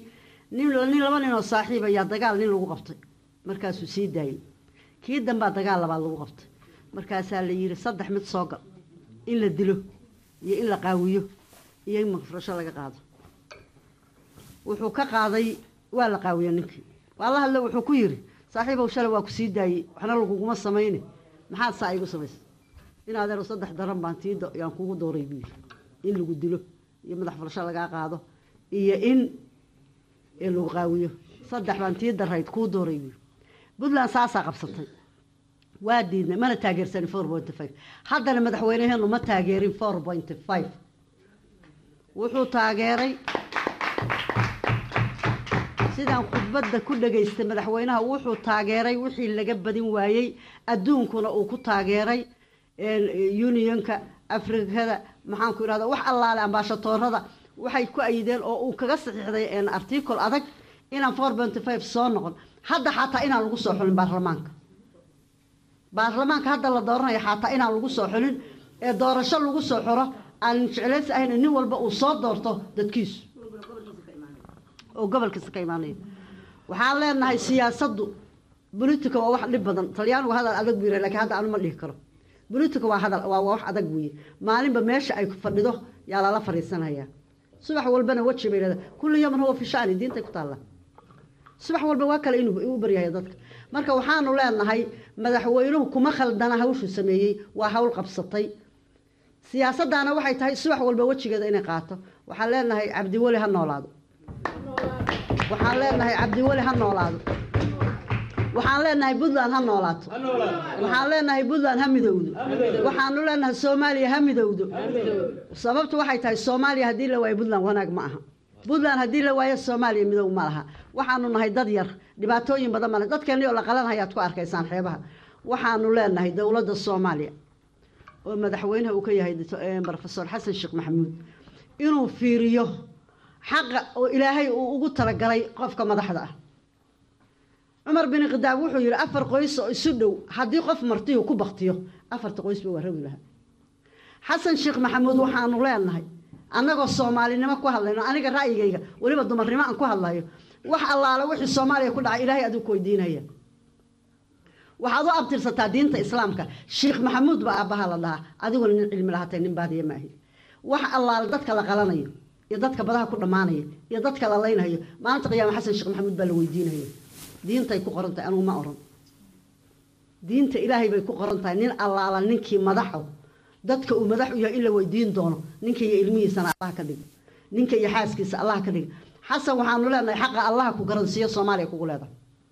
nin nin laba nin oo saaxiib ayaa dagaal nin lagu qabtay markaasuu sii daayey kii dambaa dagaal labaad lagu qabtay markaasaa la yidhi saddex mid soo gal in la dilo iyo in la qaawiyo iyo in mafrasho laga qaado wuxuu ka qaaday waa la qaawiya ninkii waa la hadle wuxuu ku yidhi saaxiibow shalay waa ku sii daayey waxna laguguma samayne maxaad saa igu samaysay in adeero saddex daran baan tii yaan kugu dooray buu yidhi in lagu dilo iyo madax furasho lagaa qaado iyo in lagu qaawiyo saddex baan tii darayd kuu dooray buu yidhi puntland saasaa qabsatay waa diidnay mana taageersanin four point five haddana madaxweyneheenu ma taageerin four point five wuxuu taageeray sidaan khudbadda ku dhegaystay madaxweynaha wuxuu taageeray wixii laga badin waayey adduunkuna uu ku taageeray unionka afrikada maxaanku irahda wax allaale ambaashatoorada waxay ku ayideen oo uu kaga saxiixday articol adag inaan four point five soo noqon hadda xataa inaan lagu soo xulin baarlamaanka baarlamaanka hadda la dooranaya xataa inaan lagu soo xulin ee doorasho lagu soo xuro aan jeclaysi ahayn nin walba uu soo doorto dadkiisu oo gobolkiisa ka imaanaya waxaan leenahay siyaasaddu bolitica waa wax dhib badan talyaanigu hadal adag buu yiraha lakiin hadda anu ma dhihi karo bolitica waa hadal waa wax adag buuye maalinba meesha ay fadhido yaa lala fadhiisanaya subax walbana weji bay leedahay kulli yawman huwa fi shani diintay ku taalla subax walba waa kale inuu u baryahay dadka marka waxaanu leenahay madaxweynuhu kuma khaldana hawshuu sameeyey waa hawl qabsatay siyaasaddaana waxay tahay subax walba wejigeeda inay qaato waxaan leenahay cabdiweli ha noolaado waxaan leenahay cabdiweli ha noolaado waxaan leenahay puntland ha noolaato waxaan leenahay puntland ha midowdo waxaanu leenahay soomaaliya ha midowdo sababtu waxay tahay soomaaliya haddii la waayo puntland wanaag ma aha puntland haddii la waayo soomaaliya midow ma laha waxaanu nahay dad yar dhibaatooyin badan male dadkeennii oo la qalanhayaad ku arkaysaan xeebaha waxaanu leenahay dowladda soomaaliya oo madaxweynaha uu ka yahay rofesor xasan sheekh maxamuud inuu fiiriyo xaqa oo ilaahay uu ugu talagalay qofka madaxda ah cumar bin khidaab wuxuu yidhi afar qoys oo isu dhow haddii qof martiyu ku baktiyo afarta qoysba waa rawi lahaa xasan sheekh maxamuud waxaanu leenahay annagoo soomaalinimo ku hadlayno aniga ra'yigayga weliba dumarnimo aan ku hadlayo wax allaale wixii soomaaliya ku dhacay ilaahay aduu ku weydiinaya waxaad u abtirsataa diinta islaamka sheekh maxamuud baa aabbaha la dhahaa adiguna nin cilmi lahatay nin baadiya maahi wax allaale dadka la qalanayo iyo dadka badaha ku dhammaanaya iyo dadka la laynayo maalinta qiyaama xasan sheekh maxamuud baa la weydiinaya diintay ku qoran tahay anugu ma oran diinta ilaahay bay ku qoran tahay nin allaala ninkii madaxo dadka uu madax u yahay in la weydiin doono ninka iyo ilmihiisana allah ka dhig ninka iyo xaaskiisa allah ka dhig xasan waxaanu leenahay xaqa allaha ku garansiiyo soomaaliya kugu leedahay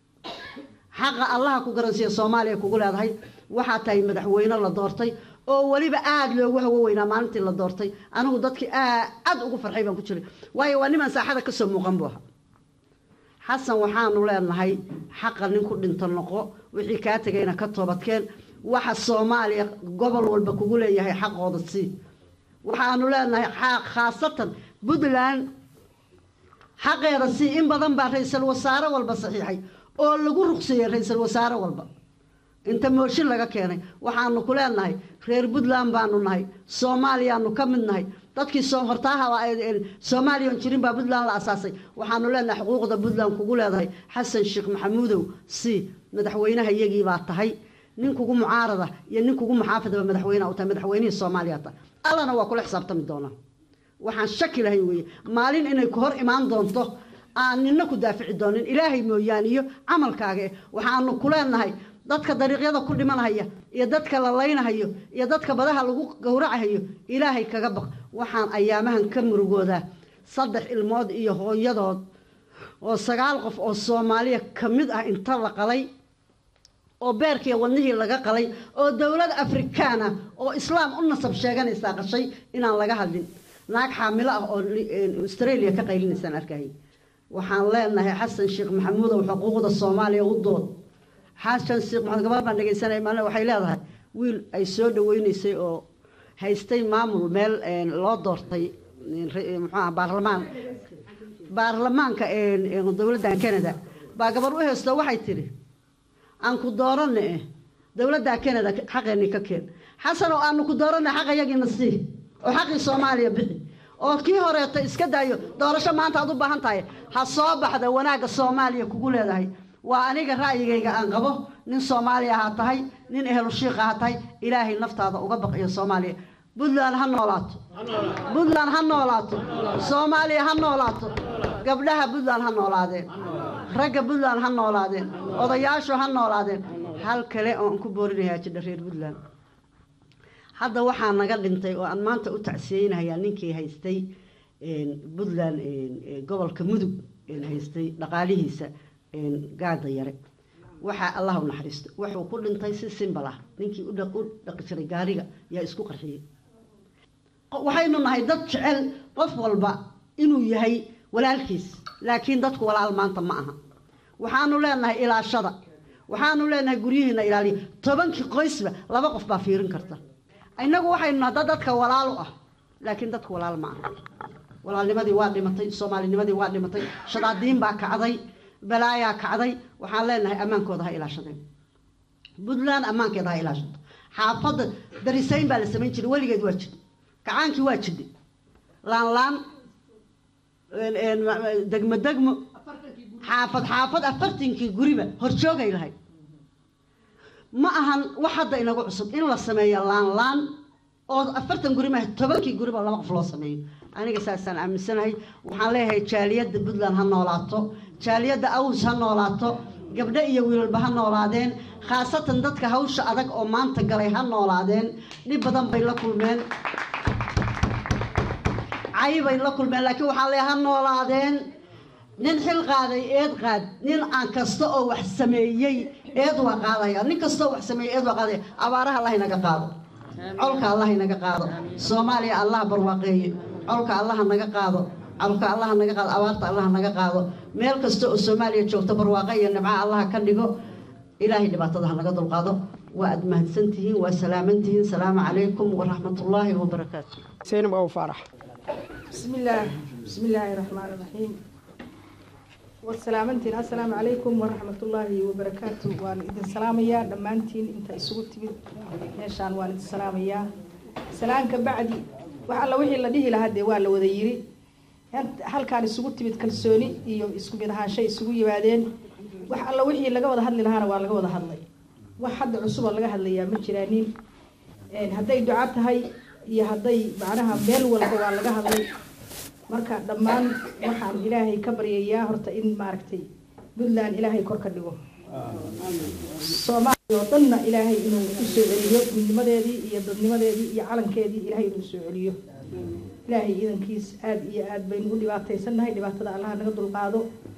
xaqa allaha ku garansiiyo soomaaliya kugu leedahay waxaa tahay madaxweyne la doortay oo weliba aada loogu hawo weynaa maalintii la doortay anigu dadkii aad ugu farxay baan ku jiray waayo waa niman saaxada kasoo muuqan buu ahaa xasan waxaanu leenahay xaqa nin ku dhinto noqo wixii kaa tegayna ka toobadkeen waxa soomaaliya gobol walba kugu leeyahay xaqooda sii waxaanu leenahay khaasatan puntland xaqeeda sii in badan baa ra-iisul wasaare walba saxiixay oo lagu ruqseeyey ra-iisul wasaare walba inta mooshin laga keenay waxaanu ku leenahay reer puntland baanu nahay soomaaliyaanu ka mid nahay dadkii hortaaha soomaaliyan jirin baa puntland la asaasay waxaanu leenahay xuquuqda puntland kugu leedahay xasan sheekh maxamuudow si madaxweynaha iyagii baa tahay nin kugu mucaarada iyo nin kugu muxaafidaba madaxweyneha u tahay madaxweynihii soomaaliya tahay allana waa kula xisaabtami doonaa waxaan shaki lahayn weeye maalin inay ku hor imaan doonto aan nina ku daafici doonin ilaahay mooyaane iyo camalkaaga eh waxaanu ku leenahay dadka dariiqyada ku dhimanhaya iyo dadka la laynahayo iyo dadka badaha lagu gowracahayo ilaahay kaga baq waxaan ayaamahan ka murugoodaa saddex ilmood iyo hooyadood oo sagaal qof oo soomaaliya ka mid ah inta la qalay oo beerkiiyo wadnihii laga qalay oo dowlad afrikaan ah oo islaam u nasab sheeganaysaa qashay inaan laga hadlin naag xaamilo ah oo australia ka qaylinaysaan arkahaya waxaan leenahay xasan sheekh maxamuudow xuquuqda soomaaliya u dood xasan sheekh maxamed gabar baan dhegaysanay maalin waxay leedahay wiil ay soo dhaweynaysay oo haystay maamul meel loo doortay muxuuaha baarlamaan baarlamaanka dowladdan canada baa gabar u haysto waxay tidhi aan ku dooranna eh dowladda canada xaqeennii ka keen xasan oo aanu ku dooranna xaq ayagiina sii oo xaqii soomaaliya bixi oo kii horeeto iska daayo doorasho maanta aad u baahan tahay ha soo baxda wanaagga soomaaliya kugu leedahay waa aniga ra'yigayga aan qabo nin soomaaliya ha tahay nin ehlu shiiqa ha tahay ilaahay naftaada uga baqiyo soomaaliya puntland ha noolaato puntland ha noolaato soomaaliya ha noolaato gabdhaha puntland ha noolaadeen ragga puntland ha noolaadeen odayaashu ha noolaadeen hal kale oo aan ku boorinayaa jidha reer puntland hadda waxaa naga dhintay oo aan maanta u tacsiyeynayaa ninkii haystay puntland gobolka mudug haystay dhaqaalihiisa gaada yare waxaa allah u naxariisto wuxuu ku dhintay si simbal ah ninkii u dhaqi jiray gaariga yaa isku qarxiyey waxaynu nahay dad jecel qof walba inuu yahay walaalkiis laakiin dadku walaal maanta ma aha waxaanu leenahay ilaashada waxaanu leenahay guryihiina ilaaliya tobankii qoysba laba qof baa fiirin karta innagu waxaynu nahay dad dadka walaal u ah laakiin dadku walaal ma aha walaalnimadii waa dhimatay soomaalinimadii waa dhimatay shadaadiin baa kacday balaayaa kacday waxaan leenahay ammaankooda ha ilaashadeen puntland ammaankeeda ha ilaashato xaafadda darisayn baa la samayn jiray weligeed waa jidhay gacaankii waa jidhay laan laan degmo degmo xaafad xaafad afartankii guriba horjoogay lahayd ma ahan wax hadda inagu cusub in la sameeyo laan laan oo afartan guri maaha tobankii guriba laba qof loo sameeyo aniga saasaan aaminsanahay waxaan leeyahay jaaliyadda puntland ha noolaato jaaliyadda aws ha noolaato gabdho iyo wiilalba ha noolaadeen khaasatan dadka hawsha adag oo maanta galay ha noolaadeen dhib badan bay la kulmeen cay bay la kulmeen laakiin waxaan leeyahay ha noolaadeen nin xil qaaday eed qaad nin aan kasta oo wax sameeyey eed waa qaadaya nin kasta oo wax sameeyey eed waa qaadaya abaaraha allah inaga qaado colka allah inaga qaado soomaaliya allah barwaaqeeye colka allah naga qaado colka allah naga qaado abaarta allah naga qaado meel kasta oo soomaaliya joogto barwaaqo iyo nimco allah ka dhigo ilaahay dhibaatada ha naga dulqaado waa aad mahadsantihiin waa salaamantihiin salaamu calaykum waraxmatullaahi wabarakaatu سينب أو فرح بسم الله بسم الله الرحمن الرحيم والسلامتين السلام عليكم ورحمة الله وبركاته وان إذن سلاميا دمانتين انت isugu timid meeshaan waan idin salaamayaa salaanka bacdi wax alla wixii la dhihi lahaa dee waa la wada yiri halkaan isugu timid kalsooni iyo isku mid ahaanshay isugu yimaadeen wax alla wixii laga wada hadli lahaana waa laga wada hadlay wax hadda cusub oo laga hadlayaa ma jiraanin hadday duca tahay iyo hadday macnaha meel walba waa laga hadlay marka dhammaan waxaan ilaahay ka baryayaa horta in maaragtay puntland ilaahay kor ka dhigo soomaaliya oo dhanna ilaahay inuu u soo celiyo midnimadeedii iyo dadnimadeedii iyo calankeedii ilaahay inuu soo celiyo ilaahay idankiis aada iyo aad baynu u dhibaataysannahay dhibaatada allaha naga dulqaado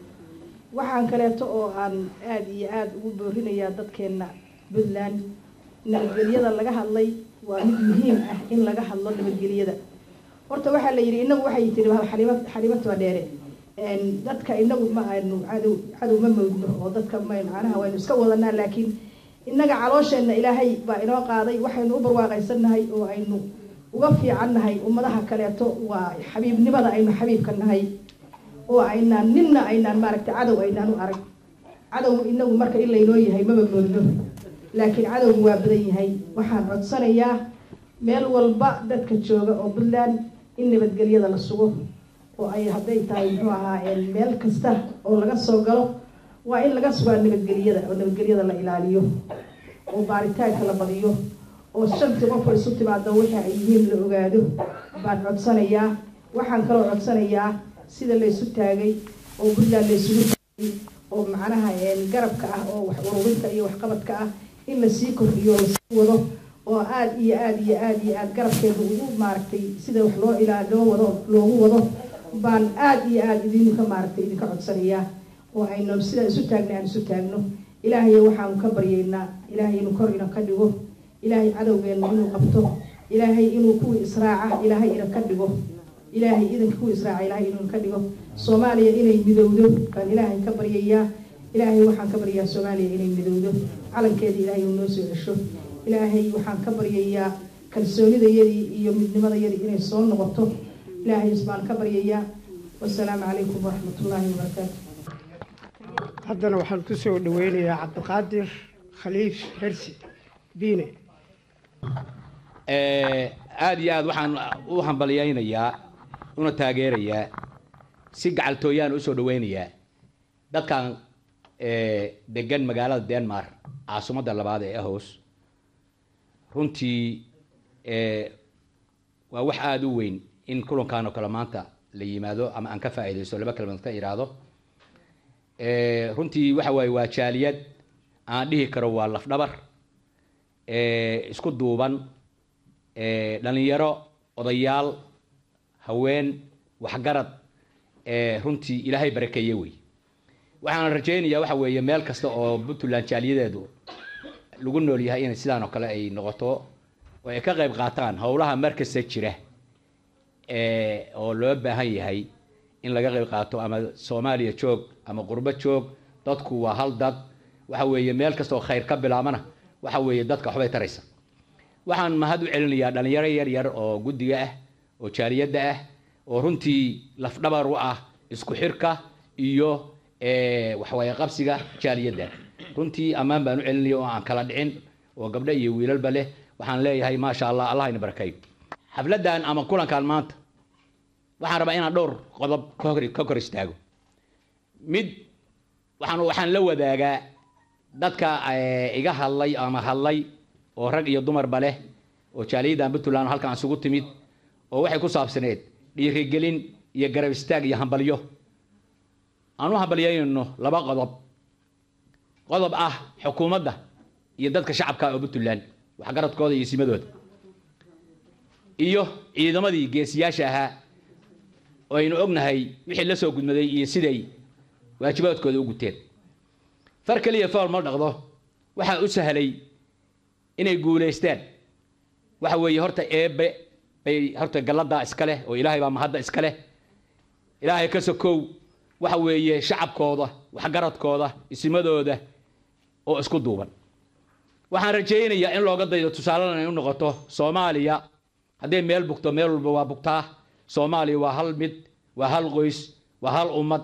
waxaan kaleeto oo aan aada iyo aada ugu boorinayaa dadkeenna puntland nabadgelyada laga hadlay waa mid muhiim ah in laga hadlo nabadgelyada horta waxaa la yidhi inagu waxay tiri xalima xalimataba dheere dadka inagu ma aynu cadow cadow ma moodno oo dadka ma macnaha waynu iska wadanaa laakiin innaga caloosheenna ilaahay baa inoo qaaday waxaynu u barwaaqaysannahay oo aynu uga fiicannahay ummadaha kaleeto waa xabiibnimada aynu xabiibka nahay oo aynaan ninna aynaan maaragtay cadow aynaan u arag cadow inagu marka in laynoo yahay maba moodno laakiin cadowgu waa badan yahay waxaan codsanayaa meel walba dadka jooga oo puntland in nabadgelyada la sugo oo ay hadday tahay muxuu ahaa meel kasta oo laga soo galo waa in laga sugaa nabadgelyada oo nabadgelyada la ilaaliyo oo baaritaanka la badiyo oo shantii qofka isu timaado wixii ay yihiin la ogaado baan codsanayaa waxaan kaloo codsanayaa sida laysu taagay oo puntland laysugu taagay oo macnaha garabka ah oo wax ururinta iyo waxqabadka ah in lasii kordhiyo lasii wado oo aada iyo aada iyo aada iyo aada garabkeeda ugu maaragtay sida wax loo ilaa loo wado loogu wado baan aada iyo aada idinka maaragtay idinka codsanayaa oo aynu sidaa isu taagna aan isu taagno ilaahay waxaanu ka baryaynaa ilaahay inuu kor ina ka dhigo ilaahay cadowgeenna inuu qabto ilaahay inuu kuwii israaca ilaahay ina ka dhigo ilaahay idanka kuwii israaca ilaahay inuu ka dhigo soomaaliya inay midowdo baan ilaahay ka baryayaa ilaahay waxaan ka baryayaa soomaaliya inay midowdo calankeeda ilaahay inuu noo soo cesho ilaahay waxaan ka baryayaa kalsoonidayadii iyo midnimadayadii inay soo noqoto ilaahay baan ka baryayaa wasalaamu calaykum waraxmatullaahi wabarakaatu haddana waxaan ku soo dhaweynayaa cabdiqaadir khaliif hersi biine aada iyo aada waxaan u hambalyaynayaa una taageerayaa si gacaltooyaan usoo dhaweynayaa dadkan degan magaalada denmark caasimadda labaad ee ahos runtii waa wax aada u weyn in kulankan oo kale maanta la yimaado ama aan ka faa'iidaysto laba kelmadood ka iraahdo runtii waxa waaye waa jaaliyad aan dhihi karo waa lafdhabar isku duuban dhalinyaro odayaal haween waxgarad runtii ilaahay barakeeye wey waxaan rajaynayaa waxa weeye meel kasta oo puntland jaaliyadeedu lagu nool yahay inay sidaan oo kale ay noqoto oo ay ka qayb qaataan howlaha markasta jira oo loo baahan yahay in laga qayb qaato ama soomaaliya joog ama qurbo joog dadku waa hal dad waxa weeye meel kasta oo khayr ka bilaabana waxa weeye dadka waxbay taraysa waxaan mahad u celinayaa dhalinyaro yar yar oo guddiga ah oo jaaliyadda ah oo runtii lafdhabar u ah isku xirka iyo waxawaaye qabsiga jaaliyadda runtii ammaan baan u celinaya oo aan kala dhicin oo gabdho iyo wiilalba leh waxaan leeyahay maasha allah allah ina barakeeyo xafladdan ama kulankan maanta waxaan rabaa inaan dhowr qodob ka kor istaago mid waxaan waxaan la wadaagaa dadka iga hadlay ama hadlay oo rag iyo dumarba leh oo jaaliyaddan puntland halkan isugu timid oo waxay ku saabsaneed dhiirigelin iyo garab istaag iyo hambalyo aan u hambalyayno laba qodob qodob ah xukuumadda iyo dadka shacabka oo puntland waxgaradkooda iyo simadooda iyo ciidamadii geesiyaasha ahaa oo aynu ognahay wixii la soo gudmaday iyo siday waajibaadkooda u guteen far keliya fool ma dhaqdo waxaa u sahlay inay guulaystaan waxa weeye horta eebbe bay horta galladaa iska leh oo ilaahay baa mahadda iska leh ilaahay ka sokow waxa weeye shacabkooda waxgaradkooda isimadooda oo isku duuban waxaan rajaynayaa in looga daydo tusaaladan ay u noqoto soomaaliya hadday meel bugto meel walba waa bugtaa soomaaliya waa hal mid waa hal qoys waa hal ummad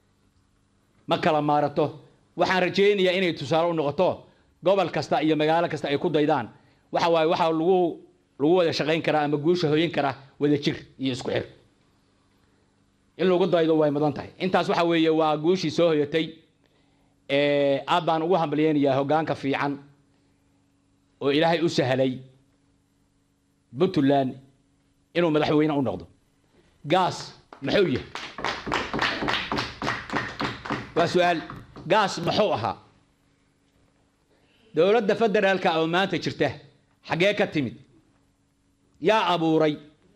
ma kala maarato waxaan rajaynayaa inay tusaale u noqoto gobol kasta iyo magaalo kasta ay ku daydaan waxa waaye waxaa lagu lagu wada shaqayn karaa ama guusha hoyin karaa wada jir iyo isku xir in lagu daydo way mudan tahay intaas waxa weeye waa guushii soo hoyatay aad baan ugu hambalyeynayaa hoggaanka fiican oo ilaahay u sahlay puntland inuu madaxweyne u noqdo gaas muxuu yahay waa su-aal gaas muxuu ahaa dowladda federaalka oo maanta jirta xaggee ka timid yaa abuuray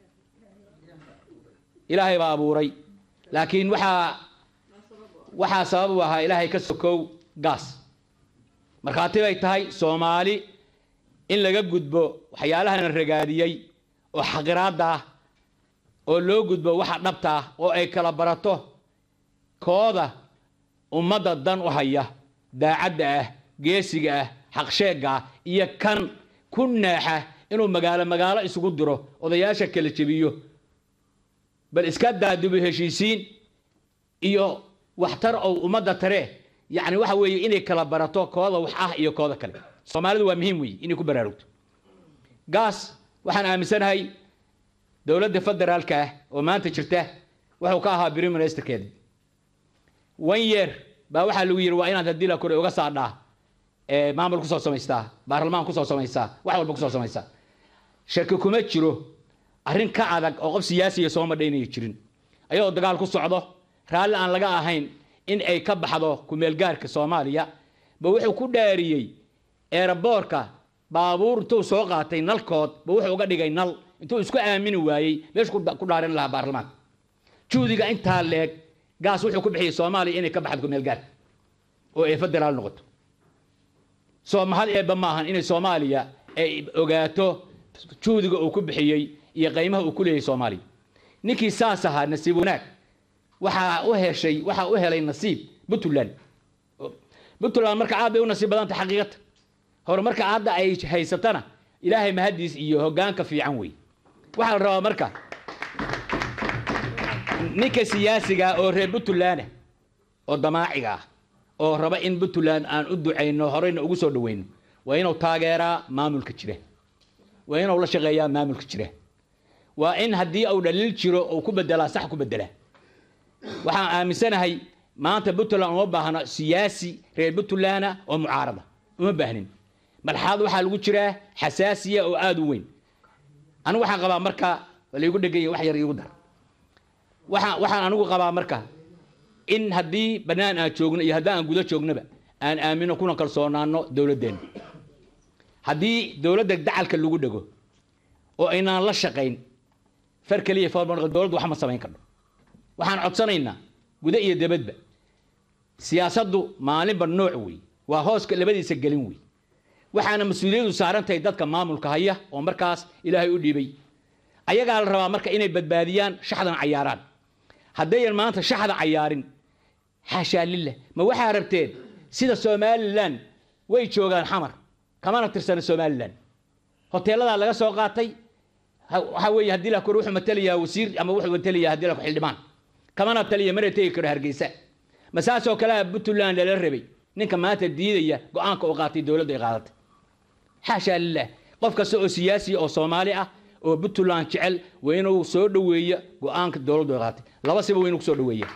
ilaahay baa abuuray laakiin waxaa waxaa sabab u ahaa ilaahay ka sokow gaas markhaati bay tahay soomaali in laga gudbo waxyaalahan ragaadiyey oo xaqiraadda ah oo loo gudbo waxa dhabta ah oo ay kala barato kooda ummadda dan u haya daacadda ah geesiga ah xaqsheegga ah iyo kan ku naaxa inuu magaalo magaalo isugu diro odayaasha kala jebiyo bal iska daadubo heshiisiin iyo waxtar ou ummadda tare yacni waxa weeye inay kala barato kooda wax ah iyo kooda kale soomaalidu waa muhiim weeye inay ku baraarugto gaas waxaan aaminsanahay dowladda federaalka ah oo maanta jirta wuxuu ka ahaa prime ministerkeeda one year baa waxaa lagu yidhi waa inaad haddii la kore uga saadhaa maamul kusoo samaystaa baarlamaan kusoo samaysaa wax walba kusoo samaysaa shaki kuma jiro arrin ka adag oo qof siyaasiya soo madha inay jirin ayadoo dagaal ku socdo raalli aan laga ahayn in ay ka baxdo kumeelgaarka soomaaliya ba wuxuu ku dhaariyey eeraboorka baabuur intuu soo qaatay nalkood ba wuxuu uga dhigay nal intuu isku aamini waayey meeshu ku dhaarin lahaa baarlamaanka juudiga intaa leeg gaas wuxuu ku bixiyey soomaaliya inay ka baxdo kumeelgaarka oo ay federaal noqoto soo mahad eebba maahan inay soomaaliya ay ogaato juudiga uu ku bixiyey iyo qiimaha uu ku leeyahay soomaaliya ninkii saas ahaa nasiib wanaag waxaa u heshay waxaa u helay nasiib puntland puntland marka aad bay u nasiib badanta xaqiiqata horumarka hadda ay haysatana ilaahay mahadiis iyo hoggaanka fiican wey waxaa la rabaa marka ninka siyaasiga oo reer puntland oo damaaciga ah oo raba in puntland aan u ducayno horeyna ugu soo dhaweyno waa inuu taageeraa maamulka jira waa inuu la shaqeeyaa maamulka jira waa in haddii uu dhaliil jiro uu ku bedelaa sax ku bedelaa waxaan aaminsanahay maanta puntland uma baahno siyaasi reer puntlandna oo mucaarada uma baahnin marxalad waxaa lagu jiraa xasaasiya oo aada u weyn anigu waxaan qabaa marka laigu dheganya wax yar iigu dar waxaan waxaan anigu qabaa marka in haddii bannaan aan joogno iyo haddii aan gudo joognaba aan aamino kuna kalsoonaano dowladdeenna haddii dowladda dacalka lagu dhego oo aynaan la shaqayn far keliya foolma dowladdu wax ma samayn karno waxaan codsanaynaa gudo iyo debadba siyaasaddu maalinba nooc wey waa hooska labadiisa gelin wey waxaana mas-uuliyadu saaran tahay dadka maamulka haya oo markaas ilaahay u dhiibay ayagaa la rabaa marka inay badbaadiyaan shaxdan cayaaraan haddayan maanta shaxda cayaarin xaashaa lillah ma waxaa rabteen sida somalilan way joogaan xamar kamana tirsana somalilan hoteeladaa laga soo qaatay waxaa weeye haddii la kor wuxuu matalayaa wasiir ama wuxuu matalayaa haddii la xildhibaan kamana taliya mana tegi karo hargeysa ma saasoo kalea puntland lala rabay ninka maanta diidaya go-aanka uu qaatay dowladdu ay qaadatay xaashaa lilah qof kasta oo siyaasiya oo soomaali ah oo puntland jecel waa inuu soo dhoweeya go-aanka dowladdu ay qaadatay laba siba waa inuu kusoo dhoweeya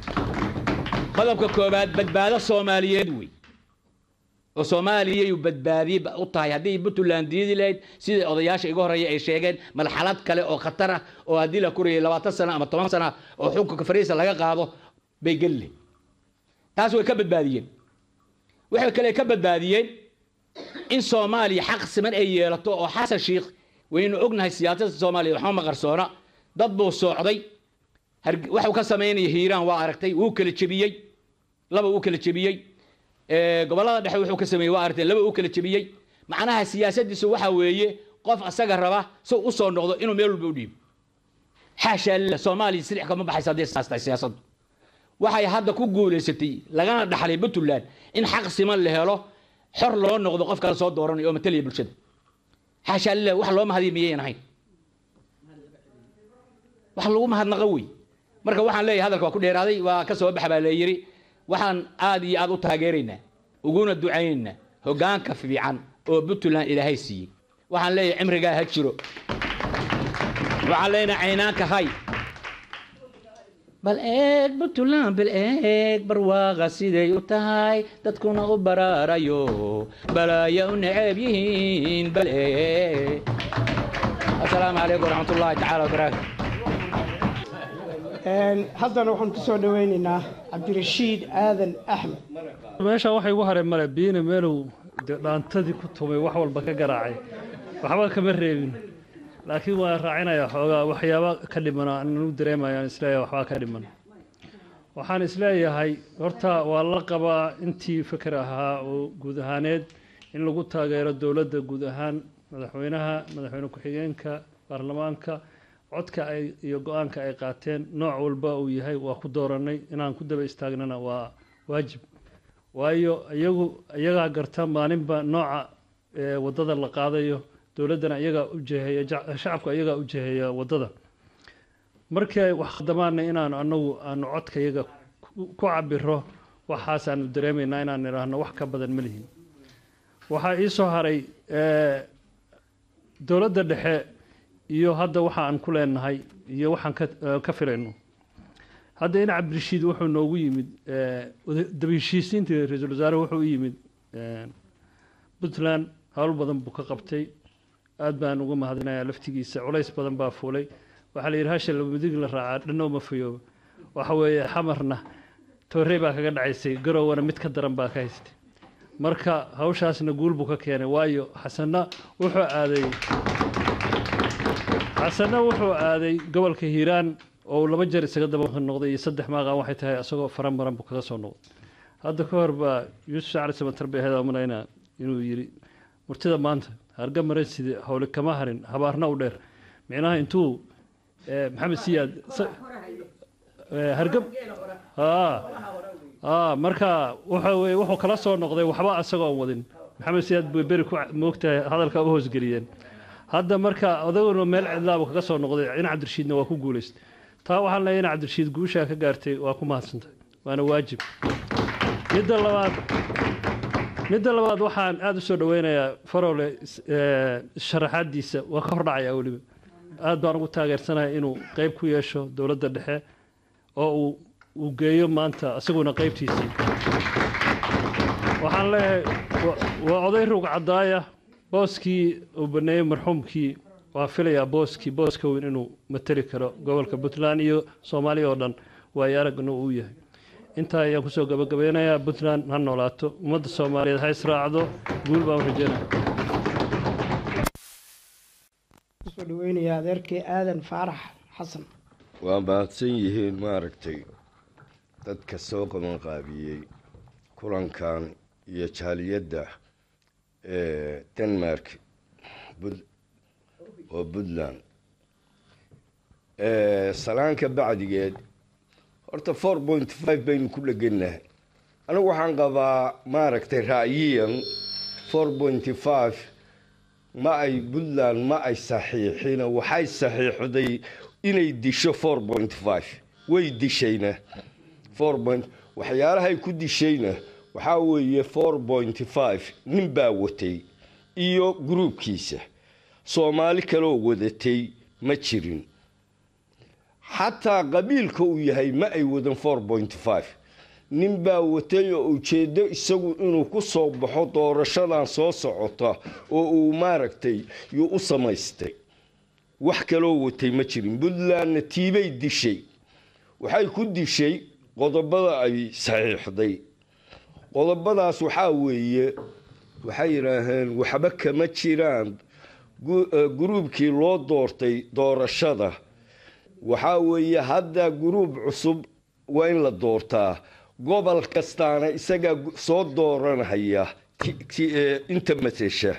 qodobka koobaad badbaado soomaaliyeed wey oo soomaaliyay badbaadiye u tahay haddii puntland diidi lahayd sida odayaasha iga horeeya ay sheegeen marxalad kale oo khatar ah oo haddii la korayay labaatan sano ama toban sano oo xukunka fariisa laga qaado bay geli lahayd taas way ka badbaadiyeen waxay kale ka badbaadiyeen in soomaaliya xaq siman ay yeelato oo xasan shiikh waynu ognahay siyaasadda soomaaliya waxma maqarsoona dad buu soocday waxuu ka samaynaya hiiraan waa aragtay wuu kala jebiyey laba uu kala jebiyey gobollada dhexe wuxuu ka sameeyey waa aragtay laba uu kala jebiyey macnaha siyaasadiisu waxa weeye qof asaga raba si u soo noqdo inuu meel walba u dhiibo xaashaa lillah soomaaliya silix kama baxaysa haddii saastay siyaasaddu waxay hadda ku guulaysatay lagana dhaxlay puntland in xaq siman la helo xor loo noqdo qof kale soo dooranayo oo matalaya bulshada xaashaa lillah wax loo mahadiya miyayan ahayn wax lagu mahadnaqa wey marka waxaan leeyahay hadalka waa ku dheeraaday waa ka soo baxa baa la yidhi waxaan aad iyo aad u taageeraynaa uguna ducaynaynaa hoggaanka fiican oo puntland ilaahay siiyey waxaan leeyahay cimrigaa ha jiro waxaan leenahay caynaanka hay bal eeg puntland bal eeg barwaaqa siday u tahay dadkuna u baraarayo balaaya u neceb yihiin bal eeg asalaamu calaykum waraxmatullaahi tacaala wabarakaatu haddana waxaan ku soo dhaweynaynaa cabdirashiid aadan axmed meesha waxa igu haray male biina meelow de dhaantadii ku tumay wax walba ka garaacay waxba kama reebin laakiin waan raacinayaa xoogaa waxyaaba ka dhimana anu dareemayaan isleeyahay waxbaa ka dhiman waxaan isleeyahay horta waa la qabaa intii fikir ahaa oo guud ahaaneed in lagu taageero dowladda guud ahaan madaxweynaha madaxweyne ku-xigeenka baarlamaanka codka ay iyo go-aanka ay qaateen nooc walba uu yahay waa ku dooranay inaan ku daba istaagnana waa waajib waayo iyagu iyagaa garta maalinba nooca wadada la qaadayo dowladdana iyagaa u jeheeya shacabka iyagaa u jeheeya wadada markii ay wax khadamaana inaanu anagu aanu codka iyaga ku cabiro waxaasaanu dareemaynaa inaan idhaahno wax ka badan ma lihin waxaa ii soo haray dowladda dhexe iyo hadda waxa aan ku leenahay iyo waxaan ka filayno hadda in cabdirashiid wuxuu noogu yimid dabaheshiisiintii ra-iisul wasaare wuxuu u yimid puntland howl badan buu ka qabtay aad baan uga mahadinayaa laftigiisa culays badan baa fuulay waxaa la yidhi hasha labamadig la raacaa dhanna uma fayooba waxa weeye xamarna toorey baa kaga dhacaysay garowana mid ka daran baa ka haystay marka hawshaasna guul buu ka keenay waayo xasanna wuxuu aaday xasanna wuxuu aaday gobolka hiiraan oo uu laba jeer isaga daba noqday iyo saddex maaqan waxay tahay isagoo faran maran buu kaga soo noqday hadda ka hor baa yuusuf shacri samatar bay ahayd amanayna inuu yidhi murtida maanta harga maran side howle kama harin habaarna u dheer micnaha intuu maxamed siyaad hargab marka waxa weye wuxuu kala soo noqday waxba isagoon wadin maxamed siyaad bay beri ku moogtahay hadalka u hoosgeliyeen hadda marka odaguna meel cidlaaba kaga soo noqday in cabdirashiidna waa ku guulaystay taa waxaan leeyahay in cabdirashiid guushaa ka gaartay waa ku mahadsantahay waana waajib midda labaad midda labaad waxaan aada u soo dhaweynayaa farowle sharaxaadiisa waa ka hordhacayaa weliba aad baan ugu taageersanahay inuu qeyb ku yeesho dowladda dhexe oo uu uu geeyo maanta isaguna qeybtiisii waxaan leeyahay wa- waa oday rug caddaaya booskii uu baneeyey marxuumkii waan filayaa booskii booska weyn inuu mateli karo gobolka puntland iyo soomaaliya oo dhan waayo aragna uu yahay intaa ayaan kusoo gabagabeynayaa puntland ha noolaato ummadda soomaaliyeed ha israacdo guul baan u rajeynaya kusoo dhaweynayaa adeerkii aadan faarax xasan waa mahadsan yihiin maaragtay dadka soo qabanqaabiyey kulankan iyo jaaliyadda ee denmark bud- oo puntland salaanka bacdigeed horta four point five baynu ku dhegannahay anigu waxaan qabaa maaragtay ra'yiyan four point five ma ay puntland ma ay saxiixina waxay saxiixday inay disho four point five way dishayna four point waxyaalahay ku dishayna waxaa weeye four point five nin baa watay iyo gruubkiisa soomaali kaloo wadatay ma jirin xataa qabiilka uu yahay ma ay wadan four point five nin baa watay oo ujeeddo isagu inuu ku soo baxo doorashadan soo socota oo uu maaragtay yuu u samaystay wax kaloo watay ma jirin puntlandna tiibay dishay waxay ku dishay qodobada ay saxiixday qodobadaas waxaa weeye waxay yidhaaheen waxba kama jiraan gu- eh, guruubkii loo doortay doorashada waxaa weeye hadda guruub cusub waa in la doortaa gobol kastaana isagaa gu- soo dooranhaya ki- ki- eh, inta matesha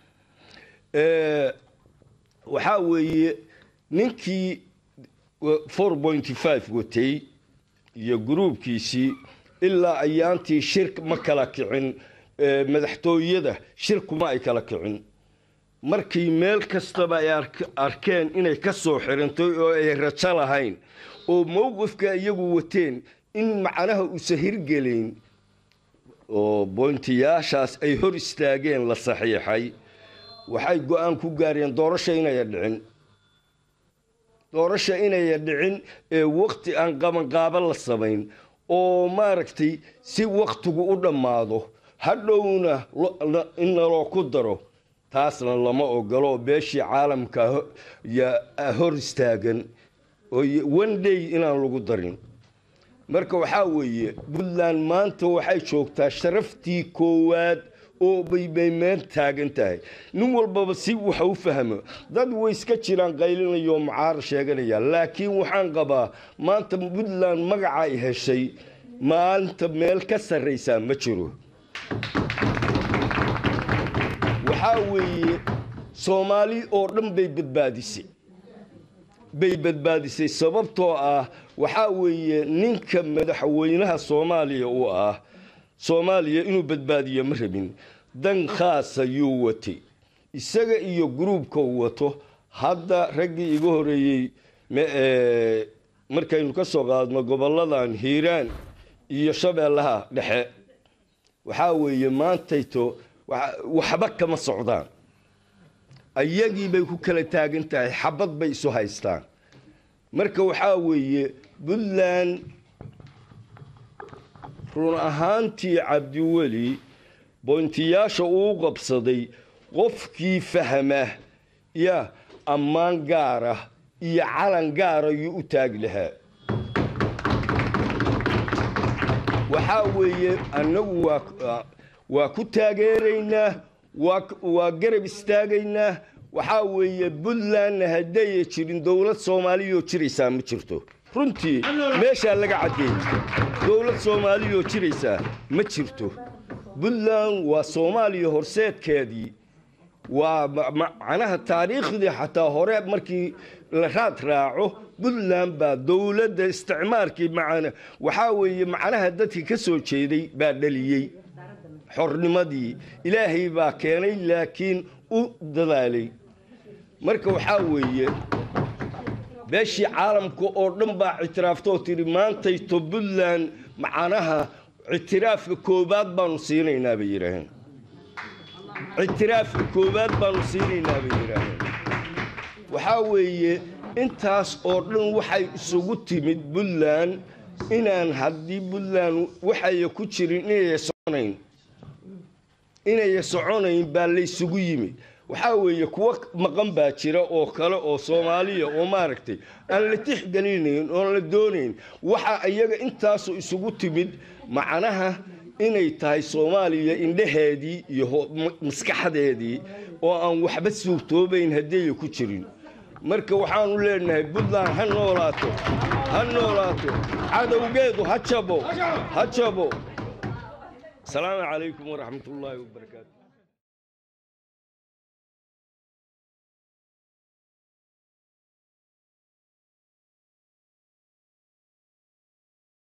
Eh, waxaa weeye ninkii four point five watay iyo guruubkiisii ilaa ayaantii shir ma kala kicin eh, madaxtooyada shir kuma ay kala kicin markii meel kastaba ay ark- arkeen inay ka soo xirantay oo ay rajo lahayn oo mowqifka iyagu wateen in macnaha uusan hirgelayn oo boontiyaashaas ay hor istaageen la saxiixay waxay go-aan ku gaareen doorasho inaya dhicin doorasho inaya dhicin ee waqti aan qabanqaabo la samayn oo maaragtay si waktigu u dhammaado hadhowna lo- la- in naloo ku daro taasna lama ogolo beeshii caalamka ho- yaa hor istaagan oo y- one day inaan lagu darin marka waxaa weeye puntland maanta waxay joogtaa sharaftii koowaad oo baybay meel taagan tahay nin walbaba si waxa u fahmo dad way iska jiraan qaylinaya oo mucaar sheeganaya laakiin waxaan qabaa maanta puntland magaca ay heshay maanta meel ka sarraysaa ma jiro waxaa weeye soomaali oo dhan bay badbaadisay bay badbaadisay sababtoo ah waxaa weeye ninka madaxweynaha soomaaliya uu ah soomaaliya inuu badbaadiyo ma rabin dan khaasa yuu watay isaga iyo gruubka uu wato hadda raggii iga horeeyey ma- ee, markaynu ka soo qaadno gobolladan hiiraan iyo shabeellaha dhexe waxaa weeye maantayto wa- waxba kama socdaan ayagii bay ku kala taagan tahay xabad bay isu haystaan marka waxaa weeye puntland run ahaantii cabdiweli boontiyaasha uu qabsaday qofkii fahma ya ammaan gaara iyo calan gaara yuu u taagi lahaa waxaa weeye annagu waa waa ku taageeraynaa waa waa garab istaagaynaa waxaa weeye puntlandna haddaya jirin dowlad soomaaliyoo jiraysaa ma jirto runtii meeshaa laga caddeeyey dowlad soomaaliyoo jiraysaa ma jirto puntland waa soomaaliya horseedkeedii waa ma- macnaha taariikhdii xataa hore markii la raad raaco puntland baa dowladda isticmaarkii macana waxaa weeye macnaha dadkii ka soo jeeday baa dhaliyey xornimadii ilaahay baa keenay laakiin u dadaalay marka waxaa weeye beeshii caalamka oo dhan baa ictiraaftoo tidhi maantayto puntland macnaha ictiraafka koowaad baanu siinaynaa bay yidhaaheen ictiraafka koowaad baanu siinaynaa bay yidhaaheen waxaa weeye intaas oo dhan waxay isugu timid puntland inaan haddii puntland waxaya ku jirin inaya soconayn inaya soconayn baa laysugu yimid waxaa weeye kuwo maqan baa jira oo kale oo soomaaliya oo maaragtay aan la tixgelinayn oon la doonayn waxa iyaga intaasu isugu timid macnaha inay tahay soomaaliya indhaheedii iyo maskaxdeedii oo aan waxba suurtoobayn haddiiya ku jirin marka waxaanu leenahay puntland ha noolaato ha noolaato cadowgeedu ha jabo ha jabo asalaamu calaykum waraxmat ullaahi wabarakaatu